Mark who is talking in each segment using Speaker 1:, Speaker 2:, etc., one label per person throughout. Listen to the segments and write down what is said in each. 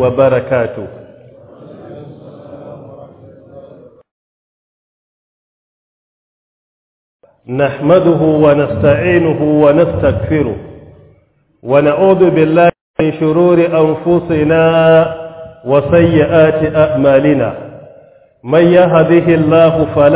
Speaker 1: وبركاته نحمده ونستعينه ونستغفره ونعوذ بالله من شرور أنفسنا وسيئات أعمالنا من يهده الله فلا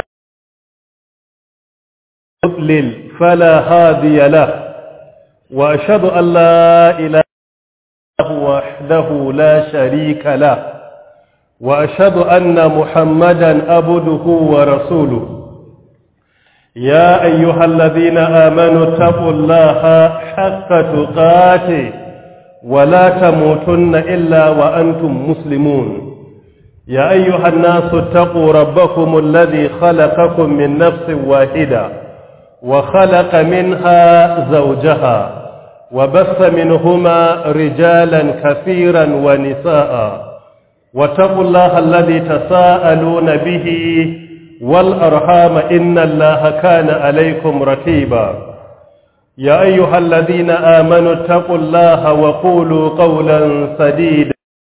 Speaker 1: يضلل فلا هادي له وأشهد أن لا إله إلا الله وحده لا شريك له وأشهد أن محمدا عبده ورسوله يا أيها الذين آمنوا اتقوا الله حق تقاته ولا تموتن إلا وأنتم مسلمون يا أيها الناس اتقوا ربكم الذي خلقكم من نفس واحدة وخلق منها زوجها وبث منهما رجالا كثيرا ونساء واتقوا الله الذي تساءلون به والأرحام إن الله كان عليكم ركيبا يا أيها الذين آمنوا اتقوا الله وقولوا قولا سديدا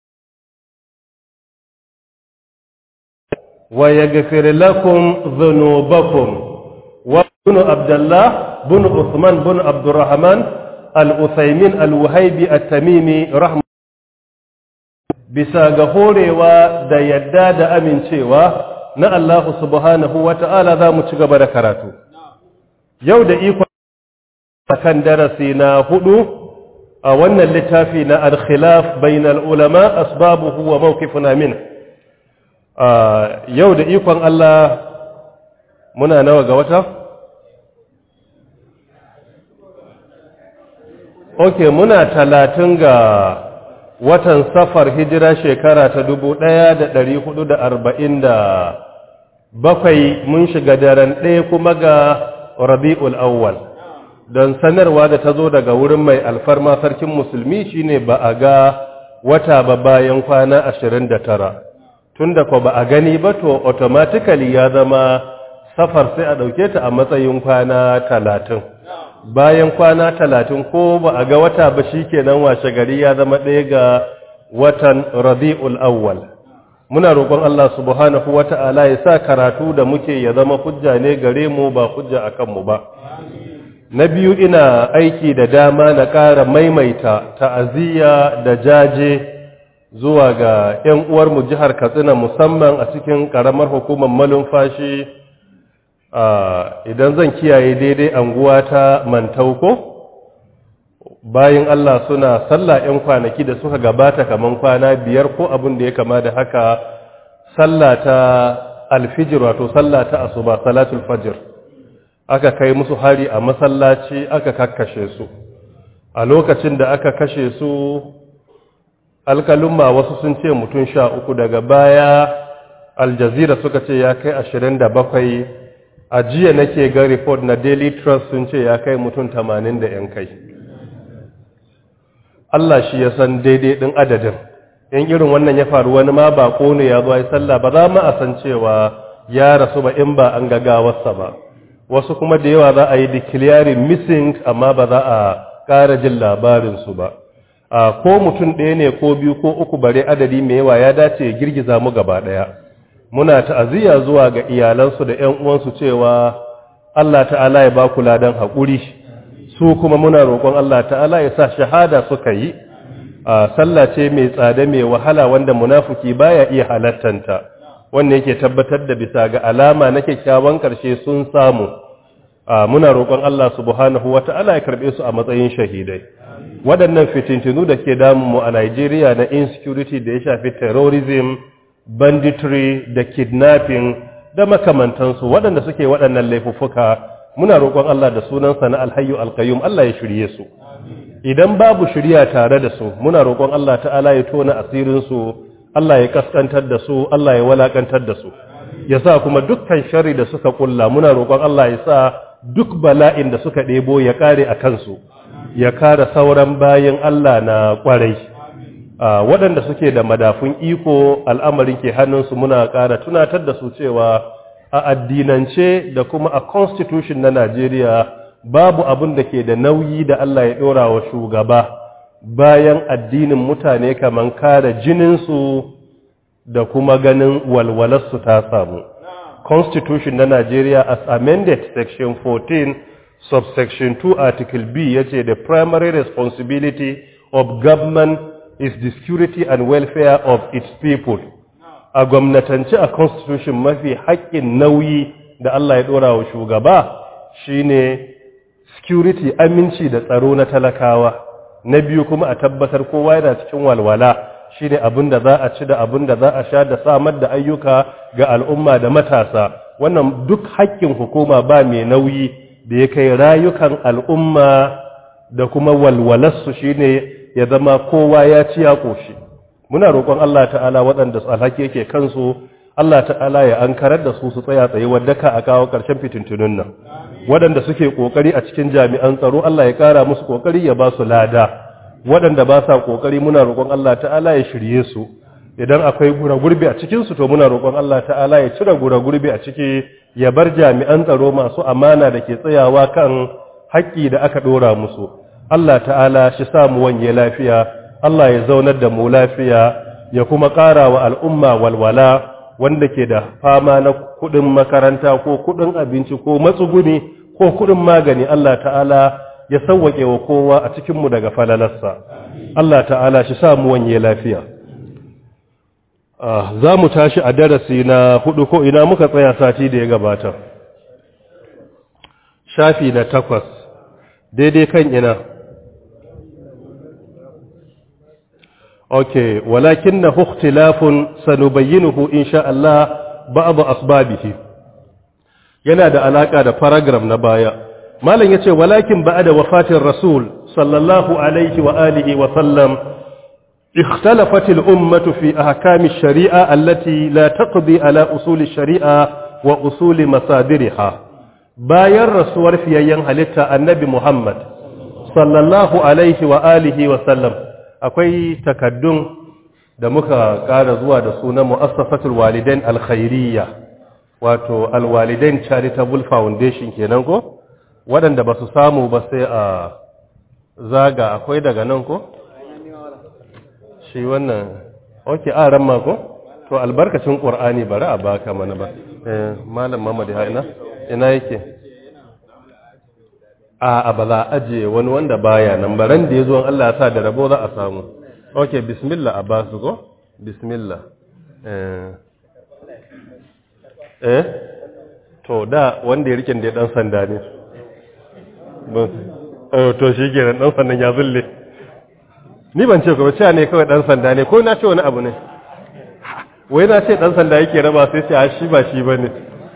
Speaker 1: ويغفر لكم ذنوبكم وابن عبد الله بن عثمان بن عبد الرحمن الأثيمين الوهيبي التميمي رحمه bisa ga horewa da yadda da amincewa na Allah subhanahu wa ta'ala za mu ci gaba da karatu. Yau da iko kan darasi na hudu a wannan littafi na al-khilaf bainal ulama asbabuhu wa mawqifuna min. Yau da ikon Allah muna nawa ga wata? Ok, muna talatin ga watan safar hijira shekara ta dubu ɗaya da ɗari hudu da arba'in da bakwai mun shiga daren ɗaya kuma ga rabi'ul awwal don sanarwa da ta zo daga wurin mai alfarma sarkin musulmi shine ba a ga wata ba bayan kwana ashirin da tara tun da ba a gani ba to automatically ya zama safar sai a ɗauke ta a matsayin kwana talatin bayan kwana talatin ko ba a ga wata ba shi kenan washe gari ya zama ɗaya ga watan rabi'ul awwal muna roƙon Allah subhanahu wata'ala ya sa karatu da muke ya zama hujja ne gare mu ba hujja a kanmu ba na biyu ina aiki da dama na ƙara maimaita ta'aziyya da jaje zuwa ga 'yan uwarmu jihar katsina musamman a cikin ƙaramar hukumar malumfashi idan zan kiyaye daidai anguwa ta mantauko bayan Allah suna sallah 'yan kwanaki da suka gabata kaman kwana biyar ko abin da ya kama da haka sallah ta alfijir wato sallah ta asuba salatul fajr aka kai musu hari a masallaci aka kakkashe su a lokacin da aka kashe su alkalumma wasu sun ce mutum sha uku daga baya aljazira suka ce ya kai ashirin da bakwai a jiya nake ga report na daily trust sun ce ya kai mutum tamanin da yan kai Allah shi ya san daidai ɗin adadin in irin wannan ya faru wani ma ba ne ya zo ya sallah ba za mu a san cewa ya rasu ba in ba an gagawarsa ba wasu kuma da yawa za a yi declaring missing amma ba za a ƙara jin labarinsu ba a ko mutum ɗaya ne ko biyu ko uku bare adadi mai yawa ya dace ya girgiza mu gaba ɗaya muna ta'aziyya zuwa ga iyalansu da ƴan uwansu cewa Allah ta'ala ya ba ku ladan haƙuri su kuma muna roƙon Allah ta'ala ya sa shahada suka yi a sallah ce mai tsada mai wahala wanda munafiki baya iya halattanta wanda yake tabbatar da bisa ga alama na kyakkyawan ƙarshe sun samu muna roƙon Allah subhanahu wata'ala ya karɓe su a matsayin shahidai waɗannan fitintinu da ke damu mu a Najeriya na insecurity da ya shafi terrorism banditry da kidnapping da makamantansu waɗanda suke waɗannan laifuffuka muna roƙon Allah da sunansa na alhayyu alqayyum Allah ya shirye su idan babu shirya tare da su muna roƙon Allah ta'ala ya tona asirin su Allah ya kaskantar da su Allah ya walakantar da su ya sa kuma dukkan sharri da suka kulla muna roƙon Allah ya sa duk bala'in da suka ɗebo ya kare a kansu ya kare sauran bayan Allah na ƙwarai waɗanda suke da madafun iko al'amarin ke hannunsu muna ƙara tunatar da su cewa a addinance da kuma a constitution na Najeriya babu abin da ke da nauyi da Allah ya ɗora wa shugaba bayan addinin mutane kaman kare jininsu da kuma ganin walwalarsu ta samu constitution na Nigeria as amended section 14 subsection 2 article B yace the primary responsibility of government is the security and welfare of its people a gwamnatance a constitution mafi haƙƙin nauyi da Allah ya ɗora wa shugaba shine security aminci da tsaro na talakawa na biyu kuma a tabbatar kowa yana cikin walwala shine abin da za a ci da abin da za a sha da samar da ayyuka ga al'umma da matasa wannan duk haƙƙin hukuma ba mai nauyi da ya kai rayukan al'umma da kuma walwalarsu shine ya zama kowa ya ci ya ƙoshi muna roƙon Allah ta'ala waɗanda alhaki yake kansu Allah ta'ala ya ankarar da su su tsaya tsaye wadda ka a kawo ƙarshen fitintunun nan waɗanda suke ƙoƙari a cikin jami'an tsaro Allah ya ƙara musu ƙoƙari ya ba su lada waɗanda ba sa ƙoƙari muna roƙon Allah ta'ala ya shirye su idan akwai gura gurbi a cikinsu to muna roƙon Allah ta'ala ya cire gura gurbi a ciki ya bar jami'an tsaro masu amana da ke tsayawa kan haƙƙi da aka ɗora musu Allah ta'ala shi sa mu wanye lafiya Allah ya zaunar da mu lafiya ya kuma ƙara wa al'umma walwala wanda ke da fama na kuɗin makaranta ko kuɗin abinci ko matsuguni ko kuɗin magani Allah ta'ala ya sauwaƙe wa kowa a cikinmu daga falalarsa Allah ta'ala shi sa mu wanye lafiya za mu tashi a darasi na hudu ko ina muka tsaya sati da ya gabata shafi na takwas daidai kan ina ok walakin na huktilafun sanubayyinuhu insha Allah ba'abu asbabihi yana da alaka da paragraph na baya malam yace walakin ba'da wafatin rasul sallallahu alaihi wa alihi wa sallam اختلفت الأمة في أحكام الشريعة التي لا تقضي على أصول الشريعة وأصول مصادرها باير رسول في أيام هلتا النبي محمد صلى الله عليه وآله وسلم أكوي تكدن da muka ƙara zuwa da sunan mu'assafatul walidain alkhairiyya wato alwalidain charitable foundation kenan ko waɗanda ba su samu ba sai a zaga akwai daga nan ko shi wannan oke a ran mako to albarkacin qur'ani bari a baka mana ba eh malam Muhammad ha ina ina yake a a ba za aje wani wanda baya nan baran da yazo Allah ya sa da rabo za a samu oke bismillah a basu go bismillah eh eh to da wanda ya rike da dan sanda ne to shi kenan dan sandan ya zulle ni ban ce kuma cewa ne kawai dan sanda ne ko na ce wani abu ne wai na ce dan sanda yake raba sai ce a shi ba shi bane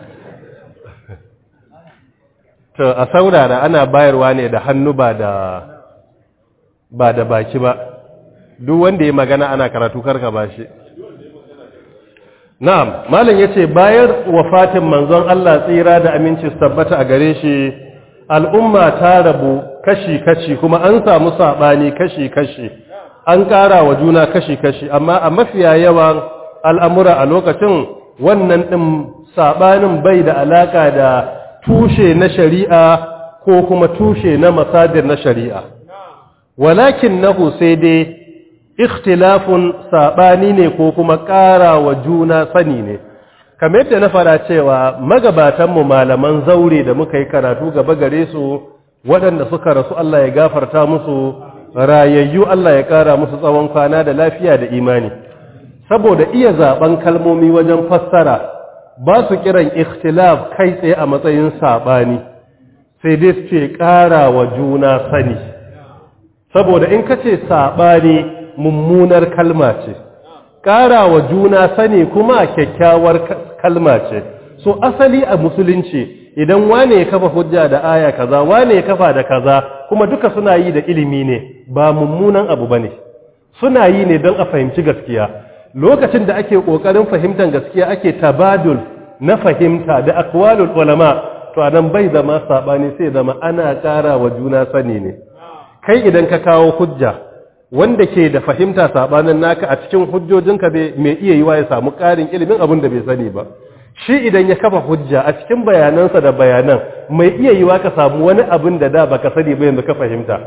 Speaker 1: to a saurara ana bayarwa ne da hannu ba da ba da baki ba duk wanda ya magana ana karatu karka ba shi na'am malam yace bayar wafatin manzon Allah tsira da aminci su tabbata a gare shi al'umma ta rabu kashi-kashi kuma an samu saɓani kashi-kashi an ƙara wa juna kashi-kashi amma a mafiya yawan al'amura a lokacin wannan ɗin saɓanin bai da alaƙa da tushe na shari'a ko kuma tushe na masadir na shari'a walakin nahu sai dai ikhtilafun saɓani ne ko kuma ƙara wa juna sani ne kamar yadda na fara cewa magabatanmu malaman zaure da muka yi karatu gaba gare su waɗanda suka rasu Allah ya gafarta musu rayayyu Allah ya ƙara musu tsawon kwana da lafiya da imani saboda iya zaben kalmomi wajen fassara ba su kiran ikhtilaf kai tsaye a matsayin saɓani sai dai su ce ƙara wa juna sani saboda in ka ce saɓani mummunar kalma ce ƙara wa juna sani kuma kyakkyawar kalma ce so asali a musulunci idan wane ya kafa hujja da aya kaza wane ya kafa da kaza kuma duka suna yi da ilimi ne ba mummunan abu bane suna yi ne don a fahimci gaskiya lokacin da ake kokarin fahimtar gaskiya ake tabadul na fahimta da akwalul ulama to anan bai zama sabani sai zama ana ƙara wa juna sani ne kai idan ka kawo hujja wanda ke da fahimta sabanin naka a cikin hujjojinka mai iya yiwa ya samu ƙarin ilimin abin da bai sani ba shi idan ya kafa hujja a cikin bayanansa da bayanan mai iya yiwa ka samu wani abin da da baka sani ba yanzu ka fahimta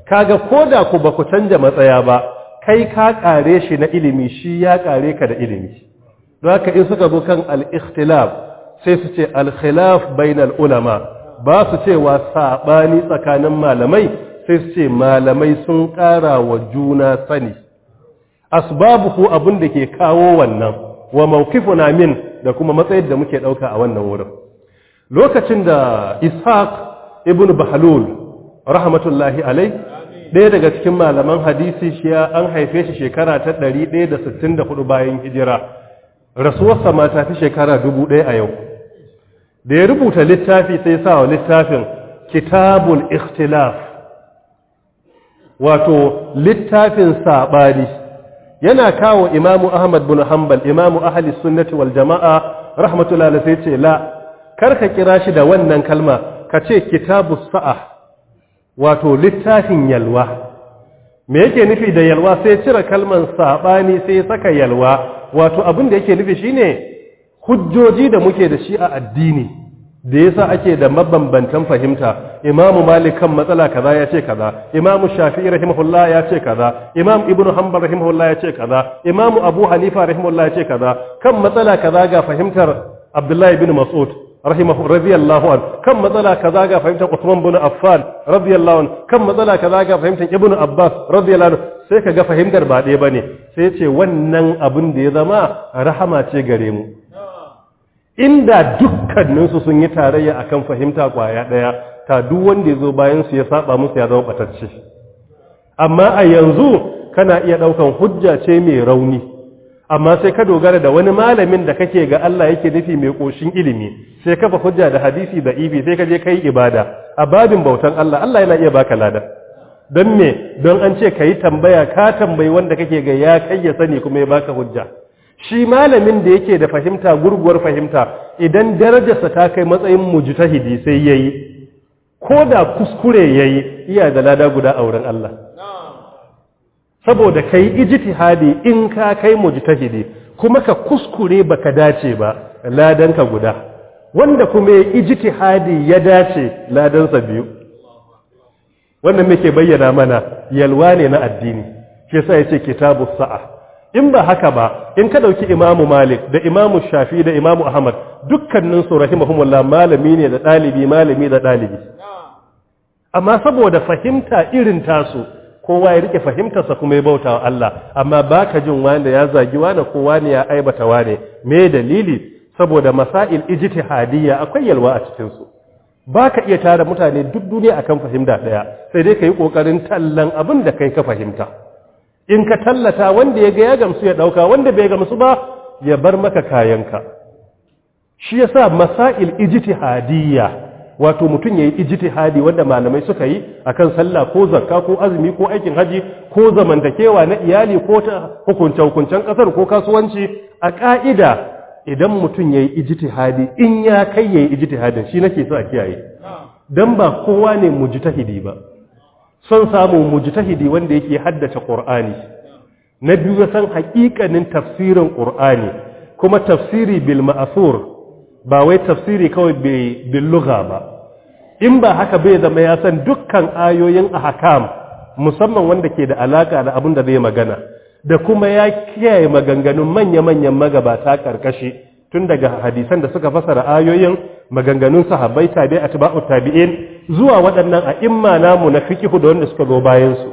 Speaker 1: kaga koda ku ba ku canja matsaya ba kai ka kare shi na ilimi shi ya kare ka da ilimi don haka in suka zo kan al-ikhtilaf sai su ce al-khilaf bainal ulama ba su cewa sabani tsakanin malamai sai su ce malamai sun ƙara wa juna sani asbabuhu abin da ke kawo wannan wa mawqifuna min da kuma matsayin da muke dauka a wannan wurin lokacin da ishaq ibn bahlul rahmatullahi alai ɗaya daga cikin malaman hadisi shi an haife shi shekara ta 164 bayan hijira rasuwarsa ma ta fi shekara 1000 a yau da ya rubuta littafi sai sa wa littafin kitabul ikhtilaf wato littafin saɓani yana kawo imamu ahmad bin hanbal imamu ahli sunnati wal jama'a rahmatullahi sai ce la karka kira shi da wannan kalma ka ce kitabu sa'a wato littafin yalwa me yake nufi da yalwa sai cire kalman saɓani sai saka yalwa wato abin da yake nufi shine hujjoji da muke da shi a addini da yasa ake da mabambantan fahimta imamu malik kan matsala kaza ya ce kaza imamu shafi'i rahimahullah ya ce kaza imam ibnu hanbal rahimahullah ya ce kaza imamu abu hanifa rahimahullah ya ce kaza kan matsala kaza ga fahimtar abdullahi bin mas'ud rahimahu radiyallahu an kan matsala kaza ga fahimtar usman bin affan radiyallahu an kan matsala kaza ga fahimtar ibnu abbas radiyallahu an sai kaga fahimtar ba ɗaya bane sai ya ce wannan abin da ya zama rahama ce gare mu inda dukkaninsu sun yi tarayya akan fahimta kwaya ɗaya ta duk wanda ya zo bayan su ya saba musu ya zama batacce amma a yanzu kana iya ɗaukan hujja ce mai rauni amma sai ka dogara da wani malamin da kake ga Allah yake nufi mai ƙoshin ilimi sai kafa hujja da hadisi da ibi sai ka je kai ibada a babin bautan Allah Allah yana iya baka lada don me don an ce ka yi tambaya ka tambayi wanda kake ga ya kai ya sani kuma ya baka hujja shi malamin da yake da fahimta gurguwar fahimta idan darajarsa ta kai matsayin mujtahidi sai yayi ko da kuskure yayi iya da lada guda a wurin Allah saboda kai ijtihadi in ka kai mujtahidi kuma ka kuskure baka dace ba ladanka guda wanda kuma ya ijtihadi ya dace ladansa biyu wannan muke bayyana mana yalwa ne na addini shi yasa yace kitabus sa'a in ba haka ba in ka dauki imamu malik da imamu shafi da imamu ahmad dukkanin su rahimahumullah malami ne da dalibi malami da dalibi amma saboda fahimta irin tasu kowa ya rike fahimtarsa kuma ya bauta wa Allah amma baka jin wanda ya zagi wani ko wani ya aibata wane me dalili saboda masail ijtihadiyya akwai yalwa a cikin su baka iya tara mutane duk duniya akan fahimta daya sai dai kai kokarin tallan abin da kai ka fahimta in ka tallata wanda ya ga ya gamsu ya dauka wanda bai gamsu ba ya bar maka kayanka shi yasa masail ijtihadiyya wato mutum yayi ijtihadi wanda malamai suka yi akan sallah ko zakka ko azumi ko aikin haji ko zamantakewa na iyali ko ta hukunce hukuncen kasar ko kasuwanci a ka'ida idan mutum yayi ijtihadi in ya kai yayi ijtihadin shi nake so a kiyaye dan ba kowa ne mujtahidi ba son samu mujtahidi wanda yake haddace Qur'ani na biyu ya san haƙiƙanin tafsirin Qur'ani kuma tafsiri bil ma'thur ba wai tafsiri kawai bil lugha ba in ba haka bai zama ya san dukkan ayoyin ahkam musamman wanda ke da alaka da abin da zai magana da kuma ya kiyaye maganganun manya-manyan magabata karkashi tun daga hadisan da suka fasara ayoyin maganganun sahabbai tabi atba'u tabi'in zuwa waɗannan a imma namu na fiqh da wanda suka zo bayan su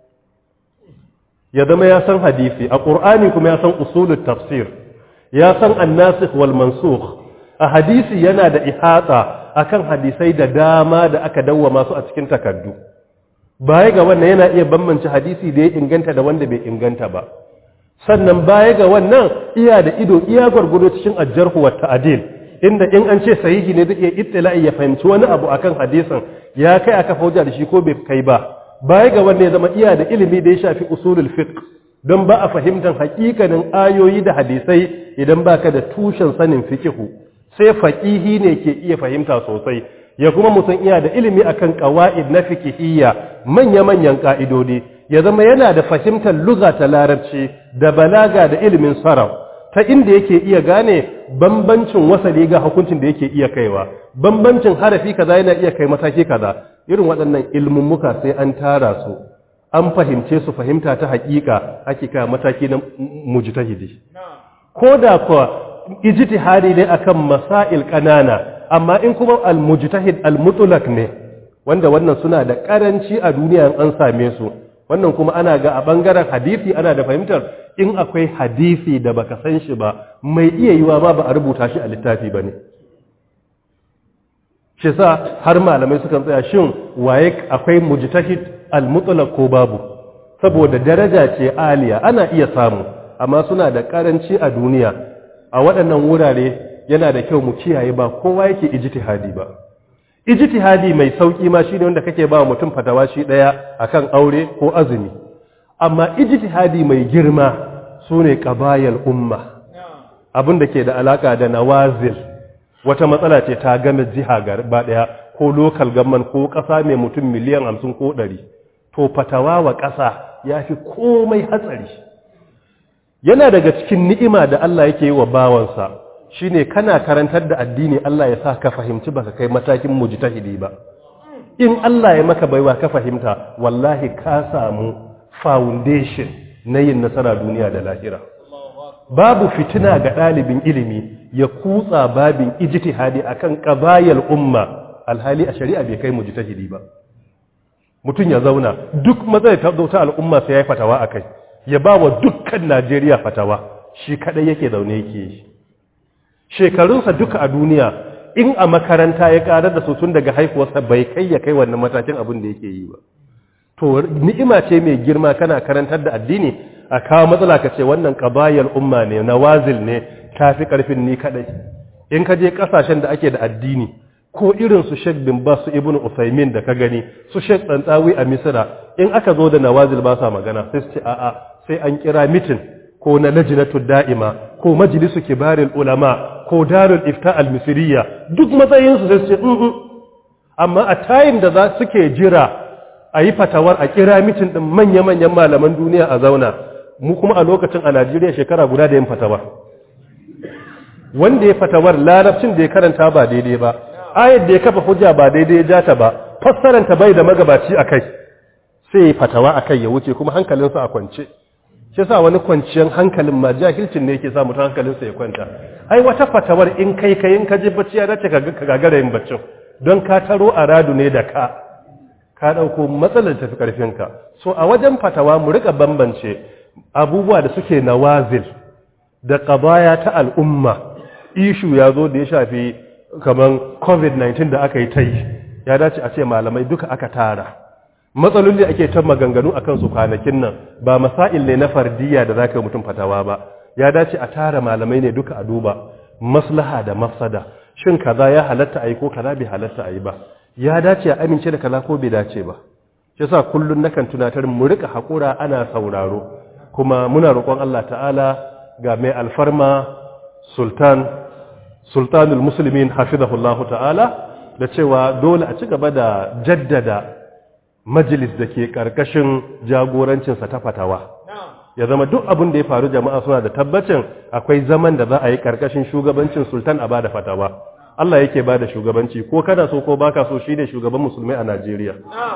Speaker 1: ya zama ya san hadisi a qur'ani kuma ya san usulut tafsir ya san an-nasikh wal mansukh a hadisi yana da ihata akan hadisai da dama da aka dawwama su a cikin takaddu baya ga wannan yana iya bambance hadisi da ya inganta da wanda bai inganta ba sannan baya ga wannan iya da ido iya gwargwado cikin ajjarhu wa ta'dil inda in an ce sahihi ne zai iya ittila'i ya fahimci wani abu akan hadisin ya kai aka fauja da shi ko bai kai ba baya ga wannan ya zama iya da ilimi da ya shafi usulul fiqh don ba a fahimtar hakikanin ayoyi da hadisai idan baka da tushen sanin fiqhu sai faqihi ne ke iya fahimta sosai ya kuma mutum iya da ilimi akan qawaid na fiqhiyya manya-manyan ka'idodi ya zama yana da fahimtar lugha ta larabci da balaga da ilimin sarraf ta inda yake iya gane bambancin wasali ga hukuncin da yake iya kaiwa bambancin harafi kaza yana iya kai mataki kaza irin waɗannan ilmummuka sai an tara su an fahimce su fahimta ta haƙiƙa ake kai mataki na mujtahidi ko da kuwa ijtihadi ne akan masail ƙanana amma in kuma al-mujtahid al-mutlaq ne wanda wannan suna da karanci a duniya an same su wannan kuma ana ga a bangaren hadisi ana da fahimtar in akwai hadisi da baka san shi ba mai iya yiwa ma ba a rubuta shi a littafi bane shi sa har malamai suka tsaya shin waye akwai mujtahid al-mutlaq ko babu saboda daraja ce aliya ana iya samu amma suna da karanci a duniya a waɗannan wurare yana da kyau mu kiyaye ba kowa yake ijtihadi ba ijtihadi mai sauki ma shine wanda kake ba mutum fatawa shi daya akan aure ko azumi amma ijtihadi mai girma sune qabayal umma abin da ke da alaka da nawazil wata matsala ce ta game jiha gaba daya ko local government ko kasa mai mutum miliyan 50 ko 100 to fatawa wa kasa yafi komai hatsari yana daga cikin ni'ima da Allah yake yi wa bawansa shine kana karantar da addini Allah ya sa ka fahimci baka kai matakin mujtahidi ba in Allah ya maka baiwa ka fahimta wallahi ka samu foundation na yin nasara duniya da lahira babu fitina ga ɗalibin ilimi ya kutsa babin ijtihadi akan qabayal umma alhali a shari'a bai kai mujtahidi ba mutum ya zauna duk matsayi ta zo ta al'umma sai ya fatawa akai ya ba wa dukkan Najeriya fatawa shi kadai yake zaune yake yi shekarunsa duka a duniya in a makaranta ya karar da su tun daga haifuwarsa bai kai ya kai wannan matakin abin da yake yi ba to ni'ima ce mai girma kana karantar da addini a kawo matsala ka ce wannan qabayal umma ne nawazil ne tafi karfin ni kadai in ka je kasashen da ake da addini ko irin su Sheikh bin Bas su Ibn Usaymin da ka gani su Sheikh Tsantsawi a Misra in aka zo da nawazil ba sa magana sai su ce a'a sai an kira mitin ko na lajnatu da'ima ko majlisu kibaril ulama ko darul ifta al misriya duk matsayin su sai su ce amma a tayin da za suke jira a yi fatawar a kira mitin din manya-manyan malaman duniya a zauna mu kuma a lokacin a Najeriya shekara guda da yin fatawar wanda ya fatawar larabcin da ya karanta ba daidai ba ayar da ya kafa hujja ba daidai ya jata ba fassaranta bai da magabaci a kai sai ya fatawa a kai ya wuce kuma hankalinsa a kwance shi sa wani kwanciyar hankalin ma jahilcin ne yake sa mutum hankalinsa ya kwanta ai wata fatawar in kai kai in ka je bacci ya dace ka gagara yin baccin don ka taro a radu ne da ka ka ɗauko matsalar tafi ƙarfinka so a wajen fatawa mu rika bambance abubuwa da suke nawazil da ƙabaya ta al'umma ishu ya zo da ya shafi kamar covid-19 da aka yi ta yi ya dace a ce malamai duka aka tara matsaloli ake ta maganganu a kansu kwanakin nan ba masail ne na fardiya da za ka yi mutum fatawa ba ya dace a tara malamai ne duka a duba maslaha da mafsada shin kaza ya halatta a yi ko kaza bai halatta a yi ba ya dace a amince da kaza ko bai dace ba shi yasa kullun nakan tunatar mu rika hakura ana sauraro kuma muna roƙon Allah ta'ala ga mai alfarma sultan sultanul muslimin hafizahullahu ta'ala da cewa dole a ci gaba da jaddada majalis da ke ƙarƙashin jagorancinsa ta fatawa ya zama duk abin da ya faru jama'a suna da tabbacin akwai zaman da za a yi ƙarƙashin shugabancin sultan a bada fatawa Allah yake bada shugabanci ko kada so ko baka so shi ne shugaban musulmai a Najeriya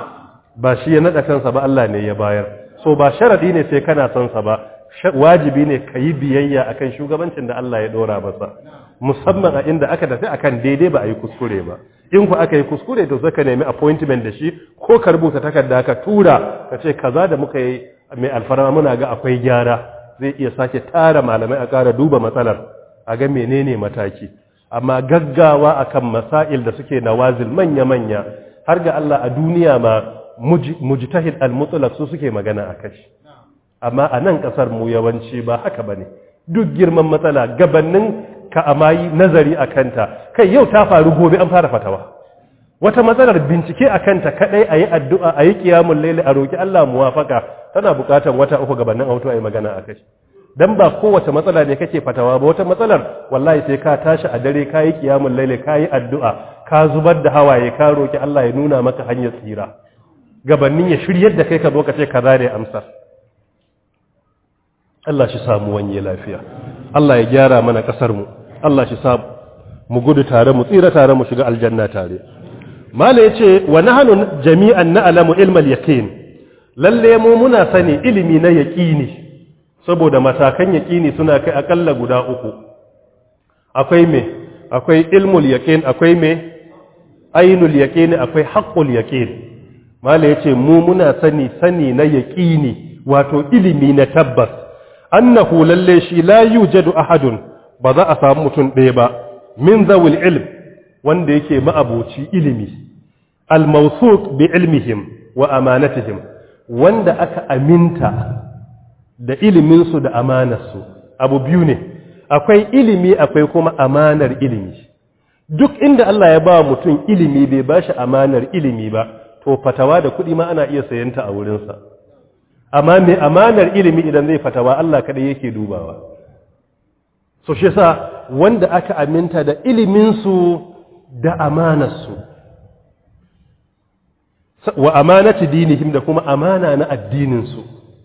Speaker 1: ba shi ya naɗa kansa ba Allah ne ya bayar so ba sharadi ne sai kana son sa ba wajibi ne ka yi biyayya akan shugabancin da Allah ya ɗora masa musamman a inda aka tafi akan daidai ba a yi kuskure ba in ku aka yi kuskure to zaka nemi appointment da shi ko ka rubuta takarda ka tura ka ce kaza da muka yi mai alfarma muna ga akwai gyara zai iya sake tara malamai a ƙara duba matsalar a ga menene mataki amma gaggawa akan masail da suke nawazil manya-manya har ga Allah a duniya ma mujtahid al-mutlaq su suke magana akai amma a nan kasar mu yawanci ba haka bane duk girman matsala gabanin ka amayi nazari a kanta kai yau ta faru gobe an fara fatawa wata matsalar bincike a kanta kadai a yi addu'a a yi kiyamun laili a roƙi Allah muwafaka tana buƙatar wata uku gabanin auto a yi magana a kai dan ba kowace matsala ne kake fatawa ba wata matsalar wallahi sai ka tashi a dare ka yi kiyamun laili ka yi addu'a ka zubar da hawaye ka roƙi Allah ya nuna maka hanyar tsira gabanin ya shiryar da kai ka zo ka ce kaza ne amsar Allah shi samu wanye lafiya Allah ya gyara mana ƙasar mu Allah shi sa mu gudu tare mu tsira tare mu shiga aljanna tare mala yace wa nahnu jami'an na'lamu ilmal yaqin lalle mu muna sani ilimi na yaqini saboda matakan yaqini suna kai akalla guda uku akwai me akwai ilmul yaqin akwai me ainul yaqin akwai haqqul yaqin mala yace mu muna sani sani na yaqini wato ilimi na tabbas annahu lalle shi la yujadu ahadun ba za a samu mutum ɗaya ba min zawil ilm wanda yake ma'abuci ilimi al-mawsuq bi ilmihim wa amanatihim wanda aka aminta da iliminsu da amanarsu abu biyu ne akwai ilimi akwai kuma amanar ilimi duk inda Allah ya ba mutum ilimi bai ba shi amanar ilimi ba to fatawa da kuɗi ma ana iya sayanta a wurinsa amma mai amanar ilimi idan zai fatawa Allah kaɗai yake dubawa so shi sa wanda aka aminta da iliminsu da amanarsu wa amanati dinihim da kuma amana na addininsu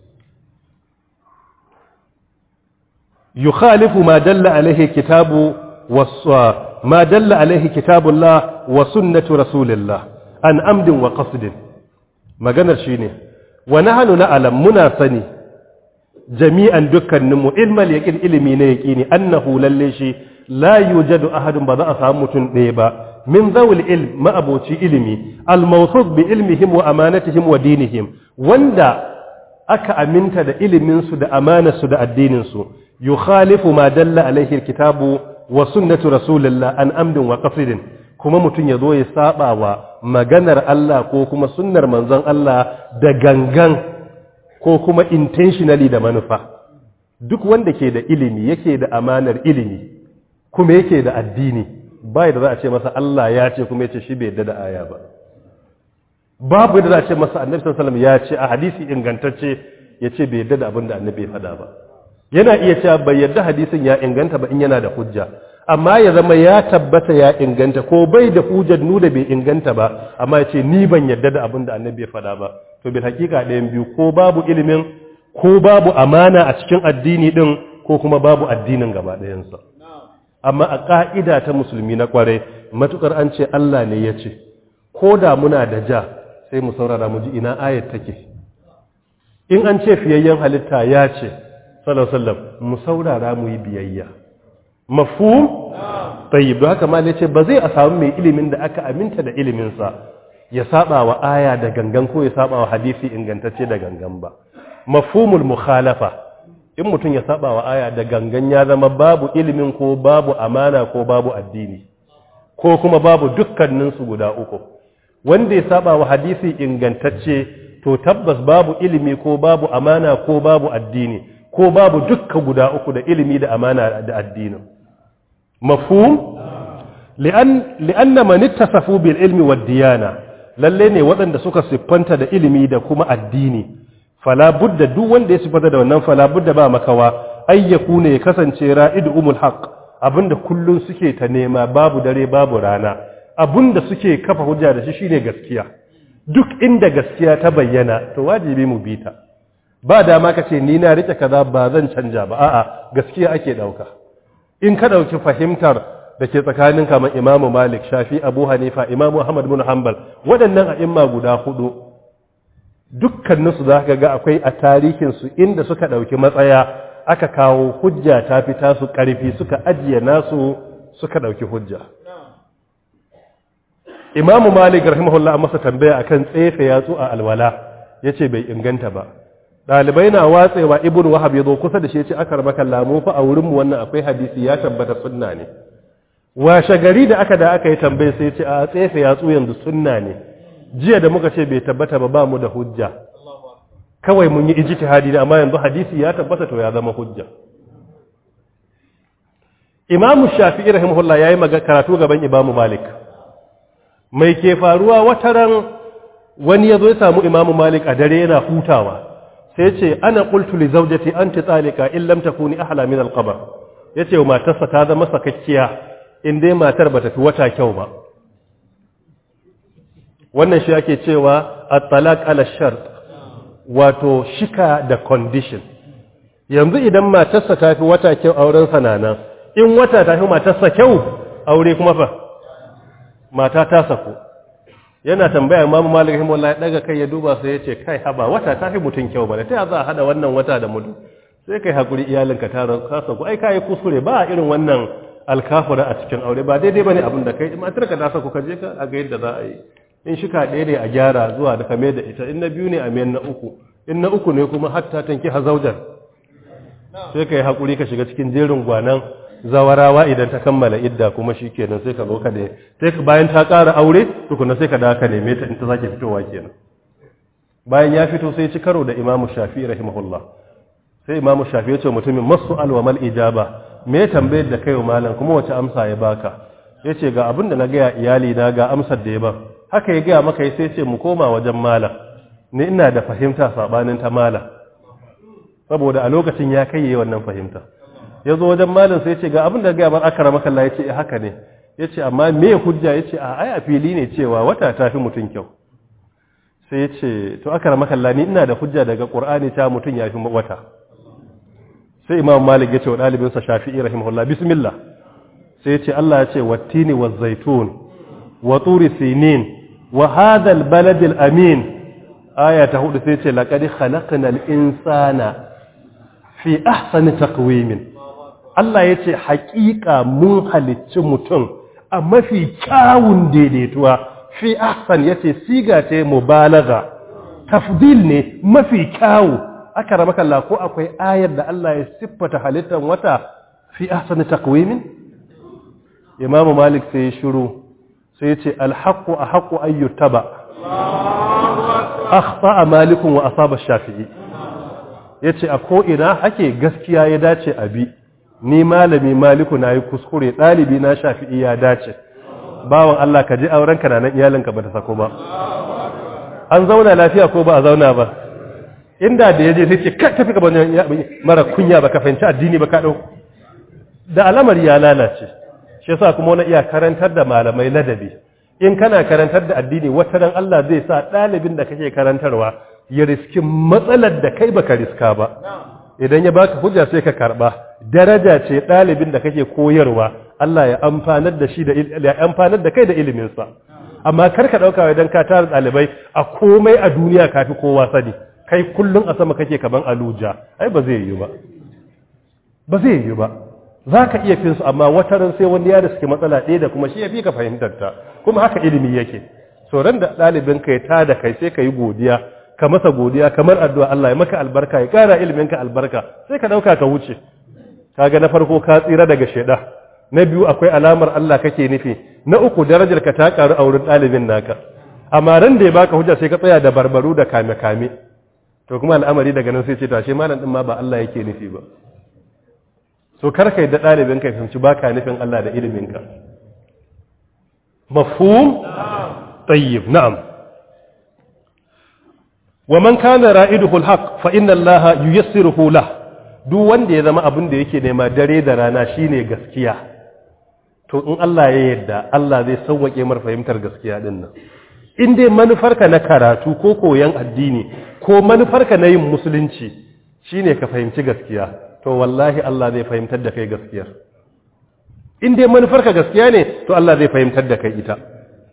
Speaker 1: yukhalifu ma dalla alaihi kitabu was ma dalla alaihi kitabullah wa sunnatu rasulillah an amdin wa qasdin maganar shine wa nahnu na'lam muna sani jami'an dukkaninmu ilmal yaqin ilimi ne yaqini annahu lalle shi la yujadu ahadun ba za a samu mutum ɗaya ba min zawul ilm ma'aboci ilimi al-mawsuq bi ilmihim wa amanatihim wa dinihim wanda aka aminta da ilimin su da amanar su da addinin su yukhalifu ma dalla alaihi alkitabu wa sunnatu rasulillah an amdin wa qasdin kuma mutum ya zo ya saba wa maganar Allah ko kuma sunnar manzon Allah da gangan ko kuma intentionally da manufa duk wanda ke da ilimi yake da amanar ilimi kuma yake da addini bai da za a ce masa Allah ya ce kuma yace shi bai yadda da aya ba babu yadda za a ce masa annabi sallallahu alaihi wasallam ya ce a hadisi ingantacce yace bai yadda da abin da annabi ya faɗa ba yana iya cewa bai yadda hadisin ya inganta ba in yana da hujja amma ya zama ya tabbata ya inganta ko bai da hujjar nuna bai inganta ba amma ya ce ni ban yadda da abin da annabi ya faɗa ba to bil hakika ɗayan biyu ko babu ilimin ko babu amana a cikin addini din ko kuma babu addinin gaba ɗayansa amma a ƙa'ida ta musulmi na ƙware matukar an ce Allah ne ya ce ko da muna da ja sai mu saurara mu ji ina ayat take in an ce fiyayyen halitta ya ce sallallahu mu saurara mu yi biyayya mafhum tayyib don haka malai ce ba zai a samu mai ilimin da aka aminta da iliminsa ya saba wa aya da gangan ko ya saba wa hadisi ingantacce da gangan ba mafhumul mukhalafa in mutum ya saba wa aya da gangan ya zama babu ilimin ko babu amana ko babu addini ko kuma babu dukkaninsu guda uku wanda ya saba wa hadisi ingantacce to tabbas babu ilimi ko babu amana ko babu addini ko babu dukka guda uku da ilimi da amana da addini mafhum li'an li'anna man ittasafu bil ilmi wad diyana lalle ne waɗanda suka siffanta da ilimi da kuma addini fala budda duk wanda ya siffanta da wannan fala budda ba makawa ayyaku ne ya kasance ra'idu umul haqq abinda kullun suke ta nema babu dare babu rana abinda suke kafa hujja da shi shine gaskiya duk inda gaskiya ta bayyana to wajibi mu bi ta ba dama ka ce ni na rike kaza ba zan canja ba a'a gaskiya ake dauka in ka dauki fahimtar da ke tsakanin kamar Imam Malik Shafi Abu Hanifa Imam Ahmad bin Hanbal waɗannan a'imma guda hudu dukkaninsu za ka ga akwai a tarihinsu inda suka ɗauki matsaya aka kawo hujja ta fita su ƙarfi suka ajiye nasu suka ɗauki hujja imamu malik rahimahullah masa tambaya akan tsefe yatsu a alwala ya ce bai inganta ba ɗalibai na watsewa ibn wahab ya zo kusa da shi ya ce aka raba kallamu fa a wurinmu wannan akwai hadisi ya tabbata sunna ne washe gari da aka da aka yi tambaye sai ya ce a tsefe yatsu yanzu sunna ne jiya da muka ce bai tabbata ba ba mu da hujja kawai mun yi ijtihadi ne amma yanzu hadisi ya tabbata to ya zama hujja Imam Shafi'i rahimahullah yayi maga karatu gaban Imam Malik mai ke faruwa wataran wani yazo ya samu Imam Malik a dare yana hutawa sai ce ana qultu li zawjati anti talika in lam takuni ahla min al-qabr yace wa matarsa ta zama sakakkiya in dai matar bata fi wata kyau ba wannan shi ake cewa at-talaq ala shart wato shika da condition yanzu idan matarsa ta fi wata kyau auren sanana in wata ta fi matarsa kyau aure kuma fa mata ta sako yana tambaya imamu malik rahimahullah ya daga kai ya duba sai ya ce kai haba wata ta fi mutum kyau bane ta za a hada wannan wata da mutum sai kai hakuri iyalinka ta kasa ku ai kai kuskure ba irin wannan alkafura a cikin aure ba daidai bane abin da kai matar ka ta sa ku ka je ka a ga yadda za a yi in shika ɗaya ne a gyara zuwa da kame da ita in na biyu ne a mayan na uku in na uku ne kuma hatta tanki hazaujan sai ka yi haƙuri ka shiga cikin jerin gwanan zawarawa idan ta kammala idda kuma shi kenan sai ka zo ka ne sai ka bayan ta ƙara aure tukuna sai ka da ka neme ta in ta sake fitowa kenan bayan ya fito sai ci karo da imamu shafi rahimahullah sai imamu shafi ya ce mutumin masu alwamal ijaba me tambayar da kai wa malam kuma wace amsa ya baka ya ce ga abin da na gaya iyali na ga amsar da ya ba haka ya gaya maka sai ce mu koma wajen malam ni ina da fahimta sabanin ta malam saboda a lokacin ya kai wannan fahimta ya zo wajen malam sai ce ga abin da gaya bar akara makalla ya ce haka ne ya ce amma me hujja ya ce a ai a fili ne cewa wata ta fi mutum kyau sai ya ce to akara makalla ni ina da hujja daga qur'ani ta mutum ya fi wata sai imam malik ya ce wa ɗalibinsa shafi'i rahimahullah bismillah sai ya ce Allah ya ce wattini wa zaitun wa turi sinin wa hadha albalad alamin aya ta hudu sai ya ce laqad khalaqnal insana fi ahsani taqwimin Allah ya ce haƙiƙa mun halicci mutum a mafi kyawun daidaituwa fi ahsan yace siga ce mubalaga tafdil ne mafi kyawu aka rama kalla ko akwai ayar da Allah ya siffata halittar wata fi ahsani taqwimin Imam Malik sai ya shiru sai ya ce alhaqqu ahqqu an yuttaba akhta Malik wa asaba Shafi'i yace a ko ina ake gaskiya ya dace a bi ni malami Maliku nayi kuskure dalibi na Shafi'i ya dace bawan Allah ka ji auren ka nan iyalinka ba ta sako ba an zauna lafiya ko ba a zauna ba inda da yaje sai ce ka tafi gaban mara kunya ba ka fahimci addini ba ka dau da alamar ya lalace shi yasa kuma wani iya karantar da malamai ladabi in kana karantar da addini wata ran Allah zai sa dalibin da kake karantarwa ya riski matsalar da kai baka riska ba idan ya baka hujja sai ka karba daraja ce dalibin da kake koyarwa Allah ya amfanar da shi da ya amfanar da kai da ilimin sa amma kar ka dauka idan ka tara dalibai a komai a duniya kafi kowa sani kai kullum a sama kake kaman aluja ai ba zai yi ba ba zai yi ba za ka iya fin su amma wataran sai wani ya da suke matsala ɗaya da kuma shi ya fi ka fahimtar ta kuma haka ilimi yake ran da ɗalibin ka ya ta da kai sai ka yi godiya ka masa godiya kamar addu'a Allah ya maka albarka ya ƙara ilimin ka albarka sai ka ɗauka ka wuce kaga na farko ka tsira daga sheda na biyu akwai alamar Allah kake nufi na uku darajar ka ta ƙaru a wurin ɗalibin naka amma ran da ya baka hujja sai ka tsaya da barbaru da kame kame to kuma al'amari daga nan sai ce tashe malam din ma ba Allah yake nufi ba so karka yadda ɗalibin ka fahimci ba ka nufin Allah da iliminka mafhum tayyib na'am wa man kana ra'iduhu alhaq fa inna Allah yuyassiruhu lah duk wanda ya zama abin da yake nema dare da rana shine gaskiya to in Allah ya yarda Allah zai sauwake mar fahimtar gaskiya din nan in dai manufarka na karatu ko koyon addini ko manufarka na yin musulunci shine ka fahimci gaskiya to wallahi Allah zai fahimtar da kai gaskiyar in dai manufarka gaskiya ne to Allah zai fahimtar da kai ita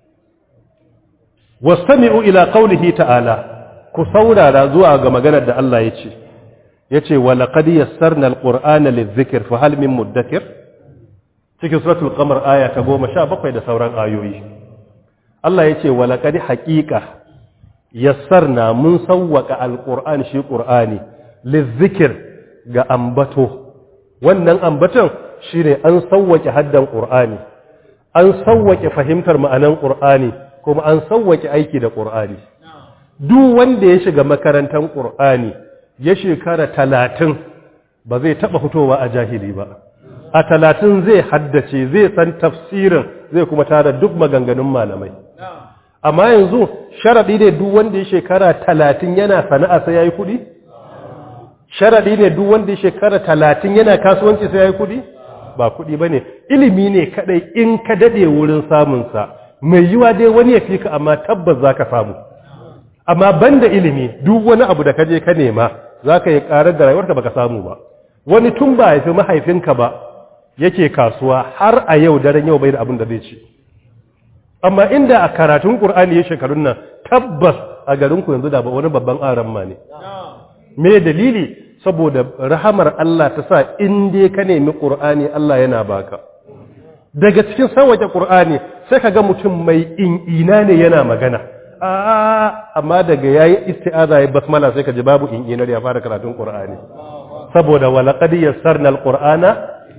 Speaker 1: wastami'u ila qawlihi ta'ala ku saurara zuwa ga maganar da Allah ya ce yace wa laqad yassarna alqur'ana lidhikr fa hal min mudakkir cikin suratul qamar aya ta 17 da sauran ayoyi Allah yace wa laqad haqiqa yassarna mun sawwaka alqur'an shi qur'ani lidhikr ga ambato wannan ambaton shine an sauwake haddan qur'ani an sauwake fahimtar ma'anan qur'ani kuma an sauwake aiki da qur'ani duk wanda ya shiga makarantar qur'ani ya shekara talatin ba zai taba fitowa a jahili ba a talatin zai haddace zai san tafsirin zai kuma tara duk maganganun malamai amma yanzu sharadi ne duk wanda ya shekara talatin yana sana'a sai yayi kuɗi sharaɗi ne duk wanda ya shekara talatin yana kasuwanci sai ya yi kuɗi ba kuɗi ba ne ilimi ne kaɗai in ka daɗe wurin samunsa mai yiwa dai wani ya fi ka amma tabbas za ka samu amma ban da ilimi duk wani abu da ka je ka nema za ka yi ƙarar da rayuwarka ba ka samu ba wani tun ba haifi mahaifinka ba yake kasuwa har a yau daren yau bai da abin da zai ci amma inda a karatun qur'ani ya shekarun nan tabbas a garin ku yanzu da ba wani babban aran ma ne me dalili saboda rahamar Allah ta sa in dai ka nemi qur'ani Allah yana baka daga cikin sauwake qur'ani sai ka ga mutum mai in'ina ne yana magana a amma daga yayi isti'aza yayi basmala sai ka ji babu in'inar ya fara karatun qur'ani saboda walaqad yassarna alqur'ana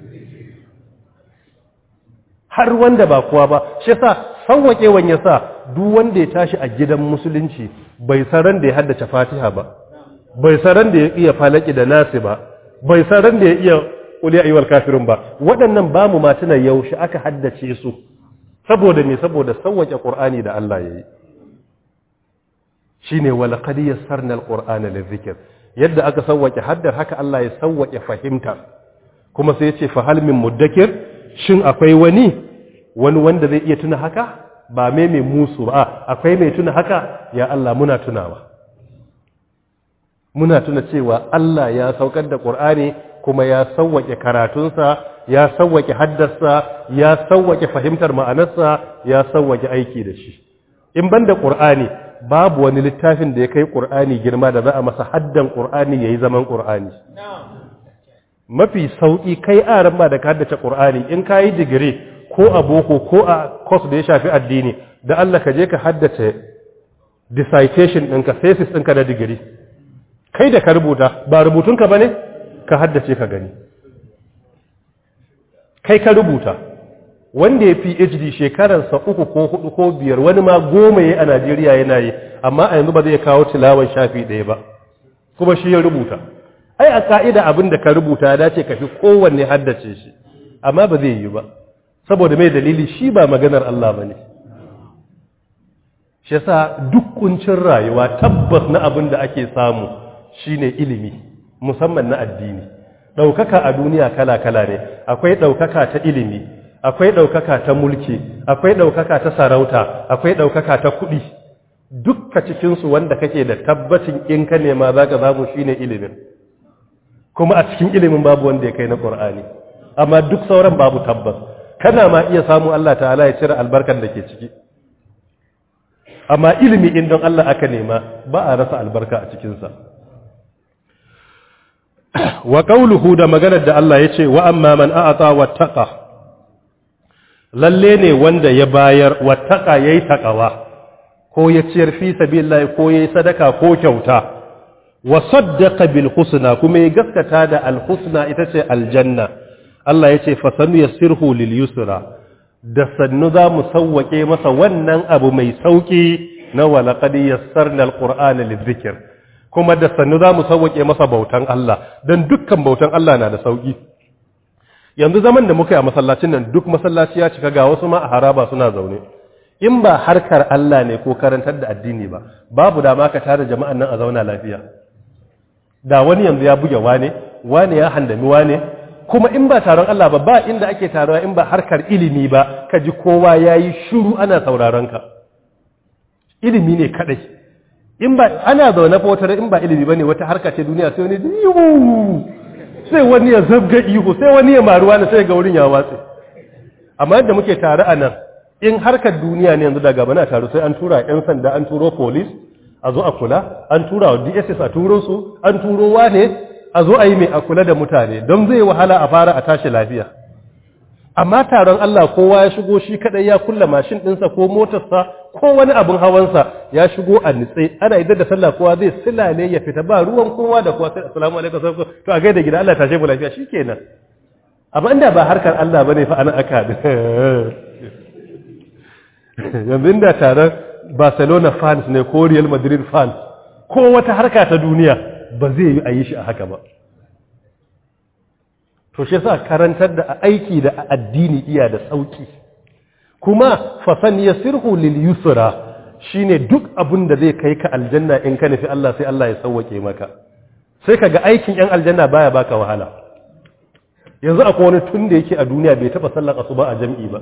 Speaker 1: har wanda ba kowa ba shi yasa sauwaƙewan yasa duk wanda ya tashi a gidan musulunci bai san ran da ya haddace Fatiha ba bai san ran da ya iya falaki da nasi ba bai san ran da ya iya qul ya ayyuhal kafirun ba waɗannan ba mu ma tuna yaushe aka haddace su saboda me saboda sauwaƙe Qur'ani da Allah yayi shine walaqad yassarna alqur'ana lidhikr yadda aka sauwaƙe haddar haka Allah ya sauwaƙe fahimta kuma sai ya ce fa hal min muddakir shin akwai wani wani wanda zai iya tuna haka ba mai mai musu ba akwai mai tuna haka ya Allah muna tunawa muna tuna cewa Allah ya saukar da Qur'ani kuma ya sauwake karatunsa ya sauwake haddarsa ya sauwake fahimtar ma'anarsa ya sauwake aiki da shi in banda Qur'ani babu wani littafin da ya kai Qur'ani girma da za a masa haddan Qur'ani yayi zaman Qur'ani mafi sauƙi kai aran ba da ka haddace ƙur'ani in ka yi digiri ko a boko ko a course da ya shafi addini da Allah ka je ka haddace dissertation ɗinka thesis ɗinka da digiri kai da ka rubuta ba rubutunka ba ne ka haddace ka gani kai ka rubuta wanda ya PhD shekararsa uku ko hudu ko biyar wani ma goma ya a Najeriya yana yi amma a yanzu ba zai kawo tilawan shafi ɗaya ba kuma shi ya rubuta ai a ka'ida abin da ka rubuta ya dace ka fi kowanne haddace shi amma ba zai yi ba saboda mai dalili shi ba maganar Allah ba ne shi yasa duk kuncin rayuwa tabbas na abin da ake samu shine ilimi musamman na addini ɗaukaka a duniya kala-kala ne akwai ɗaukaka ta ilimi akwai ɗaukaka ta mulki akwai ɗaukaka ta sarauta akwai ɗaukaka ta kuɗi dukka cikinsu wanda kake da tabbacin in ka nema za ka zamu shine ilimin kuma a cikin ilimin babu wanda ya kai na ƙur'ani amma duk sauran babu tabbas kana ma iya samu Allah ta'ala ya cire albarkar da ke ciki amma ilimi in don Allah aka nema ba a rasa albarka a cikinsa wa qauluhu da maganar da Allah ya ce wa amma man a'ata wattaqa lalle ne wanda ya bayar wattaqa yayi taqawa ko ya ciyar fi sabilillah ko yayi sadaka ko kyauta wa saddaqa bil husna kuma ya gaskata da al husna ita ce aljanna Allah yace fa sanu yassirhu lil yusra da sannu za mu sawwake masa wannan abu mai sauki na walaqad yassarna al qur'ana lidhikr kuma da sannu za mu sawwake masa bautan Allah dan dukkan bautan Allah na da sauki yanzu zaman da muka yi a masallacin nan duk masallaci ya cika ga wasu ma a haraba suna zaune in ba harkar Allah ne ko karantar da addini ba babu dama ka tare jama'an nan a zauna lafiya da wani yanzu ya buge wane wane ya handami wane kuma in ba taron Allah ba ba inda ake taruwa in ba harkar ilimi ba ka ji kowa ya yi shuru ana sauraron ka ilimi ne kadai in ba ana zaune fotar in ba ilimi ba ne wata harka ce duniya sai wani ihu sai wani ya zabga ihu sai wani ya maruwa na sai ga wurin ya watse amma yadda muke tare a nan in harkar duniya ne yanzu daga bana taru sai an tura 'yan sanda an turo police a zo a kula an tura wa dss a turo su an turo wane a zo a yi mai a kula da mutane don zai wahala a fara a tashi lafiya amma taron Allah kowa ya shigo shi kadai ya kulla mashin ɗinsa ko motarsa ko wani abin hawansa ya shigo a nitse ana idan da sallah kowa zai silale ya fita ba ruwan kowa da kowa sai assalamu alaikum sai to a gaida gida Allah tashe mu lafiya shikenan amma inda ba harkar Allah bane fa ana aka yanzu inda taron Barcelona fans ne ko Real Madrid fans ko wata harka ta duniya ba zai yi a yi shi a haka ba to shi yasa karantar da aiki da addini iya da sauki kuma fasan yasirhu lil yusra shine duk abin da zai kai ka aljanna in ka nufi Allah sai Allah ya sauwake maka sai kaga aikin yan aljanna baya baka wahala yanzu akwai wani tun da yake a duniya bai taba sallar asuba a jam'i ba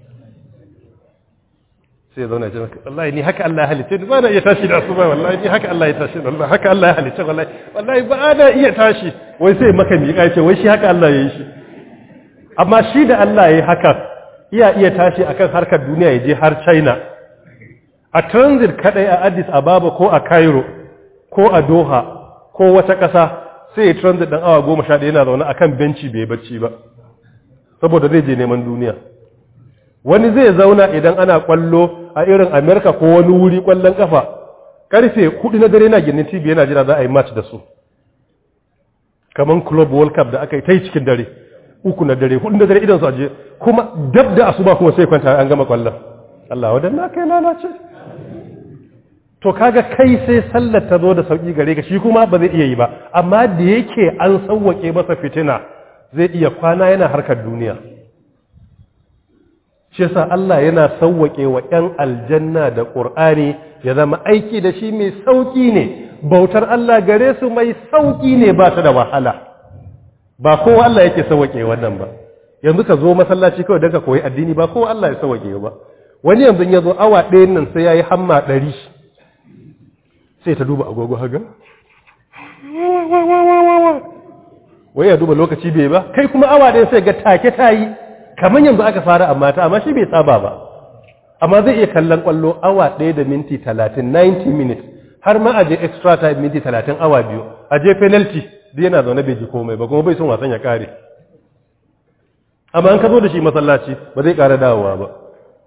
Speaker 1: sai ya zauna jama'a wallahi ni haka Allah ya halice ni ba na iya tashi da asuba wallahi ni haka Allah ya tashi wallahi haka Allah ya halice wallahi wallahi ba na iya tashi wai sai maka miƙa ce wai shi haka Allah ya yi shi amma shi da Allah ya yi haka iya iya tashi akan harkar duniya ya je har china a transit kadai a addis ababa ko a cairo ko a doha ko wata ƙasa sai ya transit ɗan awa goma sha ɗaya yana zaune akan benci bai bacci ba saboda zai je neman duniya wani zai zauna idan ana kwallo a irin amerika ko wani wuri kwallon kafa karfe hudu na dare na ginin tv yana jira za a yi match da su kamar club world cup da aka yi ta yi cikin dare uku na dare hudu na dare idan su aje kuma dab da asuba kuma sai kwanta an gama kwallon Allah wadanna kai lalace to kaga kai sai sallar ta zo da sauki gare ka shi kuma ba zai iya yi ba amma da yake an sauwake masa fitina zai iya kwana yana harkar duniya shi yasa Allah yana sauwake wa ƴan aljanna da Qur'ani ya zama aiki da shi mai sauki ne bautar Allah gare su mai sauki ne ba ta da wahala ba kowa Allah yake sauwake wannan ba yanzu ka zo masallaci kawai don ka koyi addini ba kowa Allah ya sauwake ba wani yanzu ya zo awa ɗayan nan sai ya yi hamma ɗari sai ta duba agogo haga wai ya duba lokaci bai ba kai kuma awa ɗaya sai ga take ta yi kamar yanzu aka fara amma ta amma shi bai saba ba amma zai iya kallon kwallo awa ɗaya da minti talatin 90 minutes har ma aje extra time minti talatin awa biyu aje penalty duk yana zaune bai ji komai ba kuma bai son wasan ya kare amma an ka zo da shi masallaci ba zai ƙara dawowa ba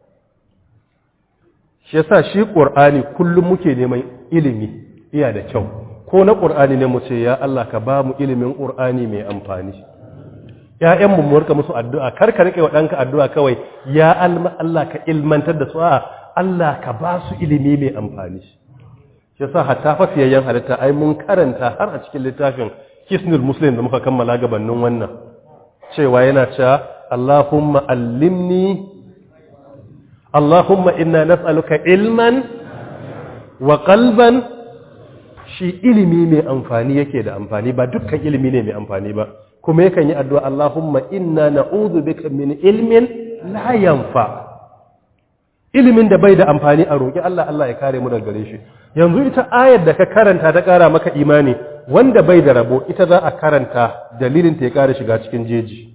Speaker 1: shi yasa shi ƙur'ani kullum muke neman ilimi iya da kyau ko na ƙur'ani ne mu ce ya Allah ka ba mu ilimin ƙur'ani mai amfani ‘ya'yan mu murka musu addu'a kar ka riƙe wa ɗanka addu'a kawai ya Allah ka ilmantar da su a Allah ka ba su ilimi mai amfani shi yasa hatta fasiyayyen halitta ai mun karanta har a cikin littafin kisnul muslim da muka kammala gabanin wannan cewa yana cewa Allahumma allimni Allahumma inna nas'aluka ilman wa qalban shi ilimi mai amfani yake da amfani ba dukkan ilimi ne mai amfani ba kuma yakan yi addu'a Allahumma inna na'udhu bika min ilmin la yanfa ilimin da bai da amfani a roƙi Allah Allah ya kare mu daga gare shi yanzu ita ayar da ka karanta ta ƙara maka imani wanda bai da rabo ita za a karanta dalilin ta ya ƙara shiga cikin jeji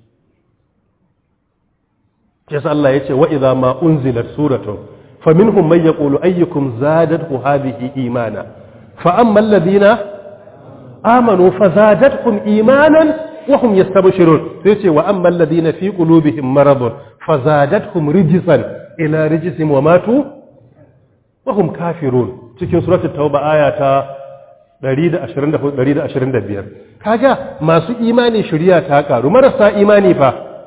Speaker 1: yasa Allah ya ce wa idza ma unzilat suratun faminhum man yaqulu ayyukum zadathu hadhihi imana fa amma alladhina amanu fazadatkum imanan wa hum yastabshirun sai ce wa amma alladhina fi qulubihim maradun fazadatkum rijsan ila rijsihim wa matu wa hum kafirun cikin suratul tauba aya ta 124 125 kaga masu imani shari'a ta karu marasa imani fa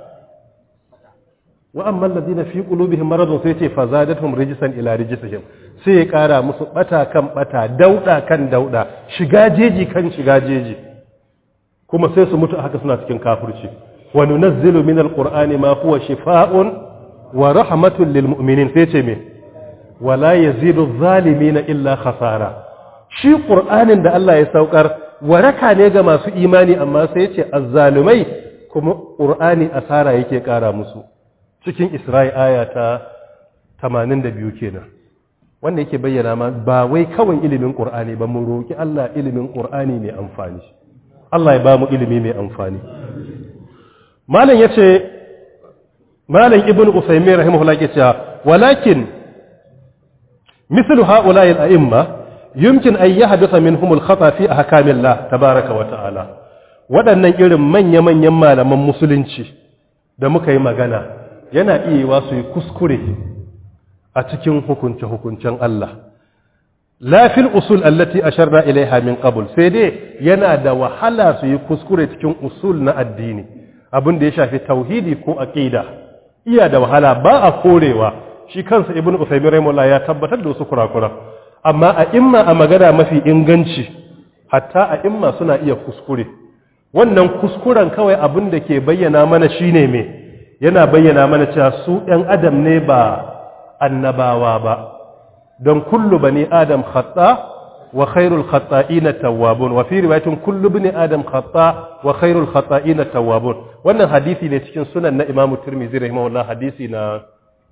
Speaker 1: wa amma alladhina fi qulubihim maradun sai ce fazadatuhum rijsan ila rijsihim sai ya kara musu bata kan bata dauda kan dauda shiga jeji kan shiga jeji kuma sai su mutu haka suna cikin kafirci wa nunazzilu min alqur'ani ma huwa shifaa'un wa rahmatun lil mu'minin sai ce me wala yazidu adh-dhalimina illa khasara shi qur'anin da Allah ya saukar waraka ne ga masu imani amma sai ya ce azzalumai kuma qur'ani asara yake kara musu cikin Isra'i aya ta 82 kenan wanda yake bayyana ma ba wai kawai ilimin Qur'ani ba mu roki Allah ilimin Qur'ani mai amfani Allah ya ba mu ilimi mai amfani malam yace malam ibnu usaymin rahimahullah yake cewa walakin مثل هؤلاء الأئمة يمكن أن يحدث منهم الخطأ في أحكام الله تبارك وتعالى waɗannan irin manya-manyan malaman musulunci da muka yi magana yana iya wa su yi kuskure a cikin hukunce-hukuncen Allah. Lafil usul allati asharna ilaiha min qabl sai dai yana da wahala su yi kuskure cikin usul na addini abin da ya shafi tauhidi ko aqida iya da wahala ba a korewa shi kansa ibnu usaymin rahimahullah ya tabbatar da wasu kurakura amma a imma a magana mafi inganci hatta a imma suna iya kuskure wannan kuskuren kawai abin da ke bayyana mana shine me yana bayyana mana cewa su ɗan adam ne ba annabawa ba don kullu bani adam khata wa khairul khata'ina tawwabun wa fi riwayatin kullu bani adam khata wa khairul khata'ina tawwabun wannan hadisi ne cikin sunan na Imam Tirmidhi rahimahullah hadisi na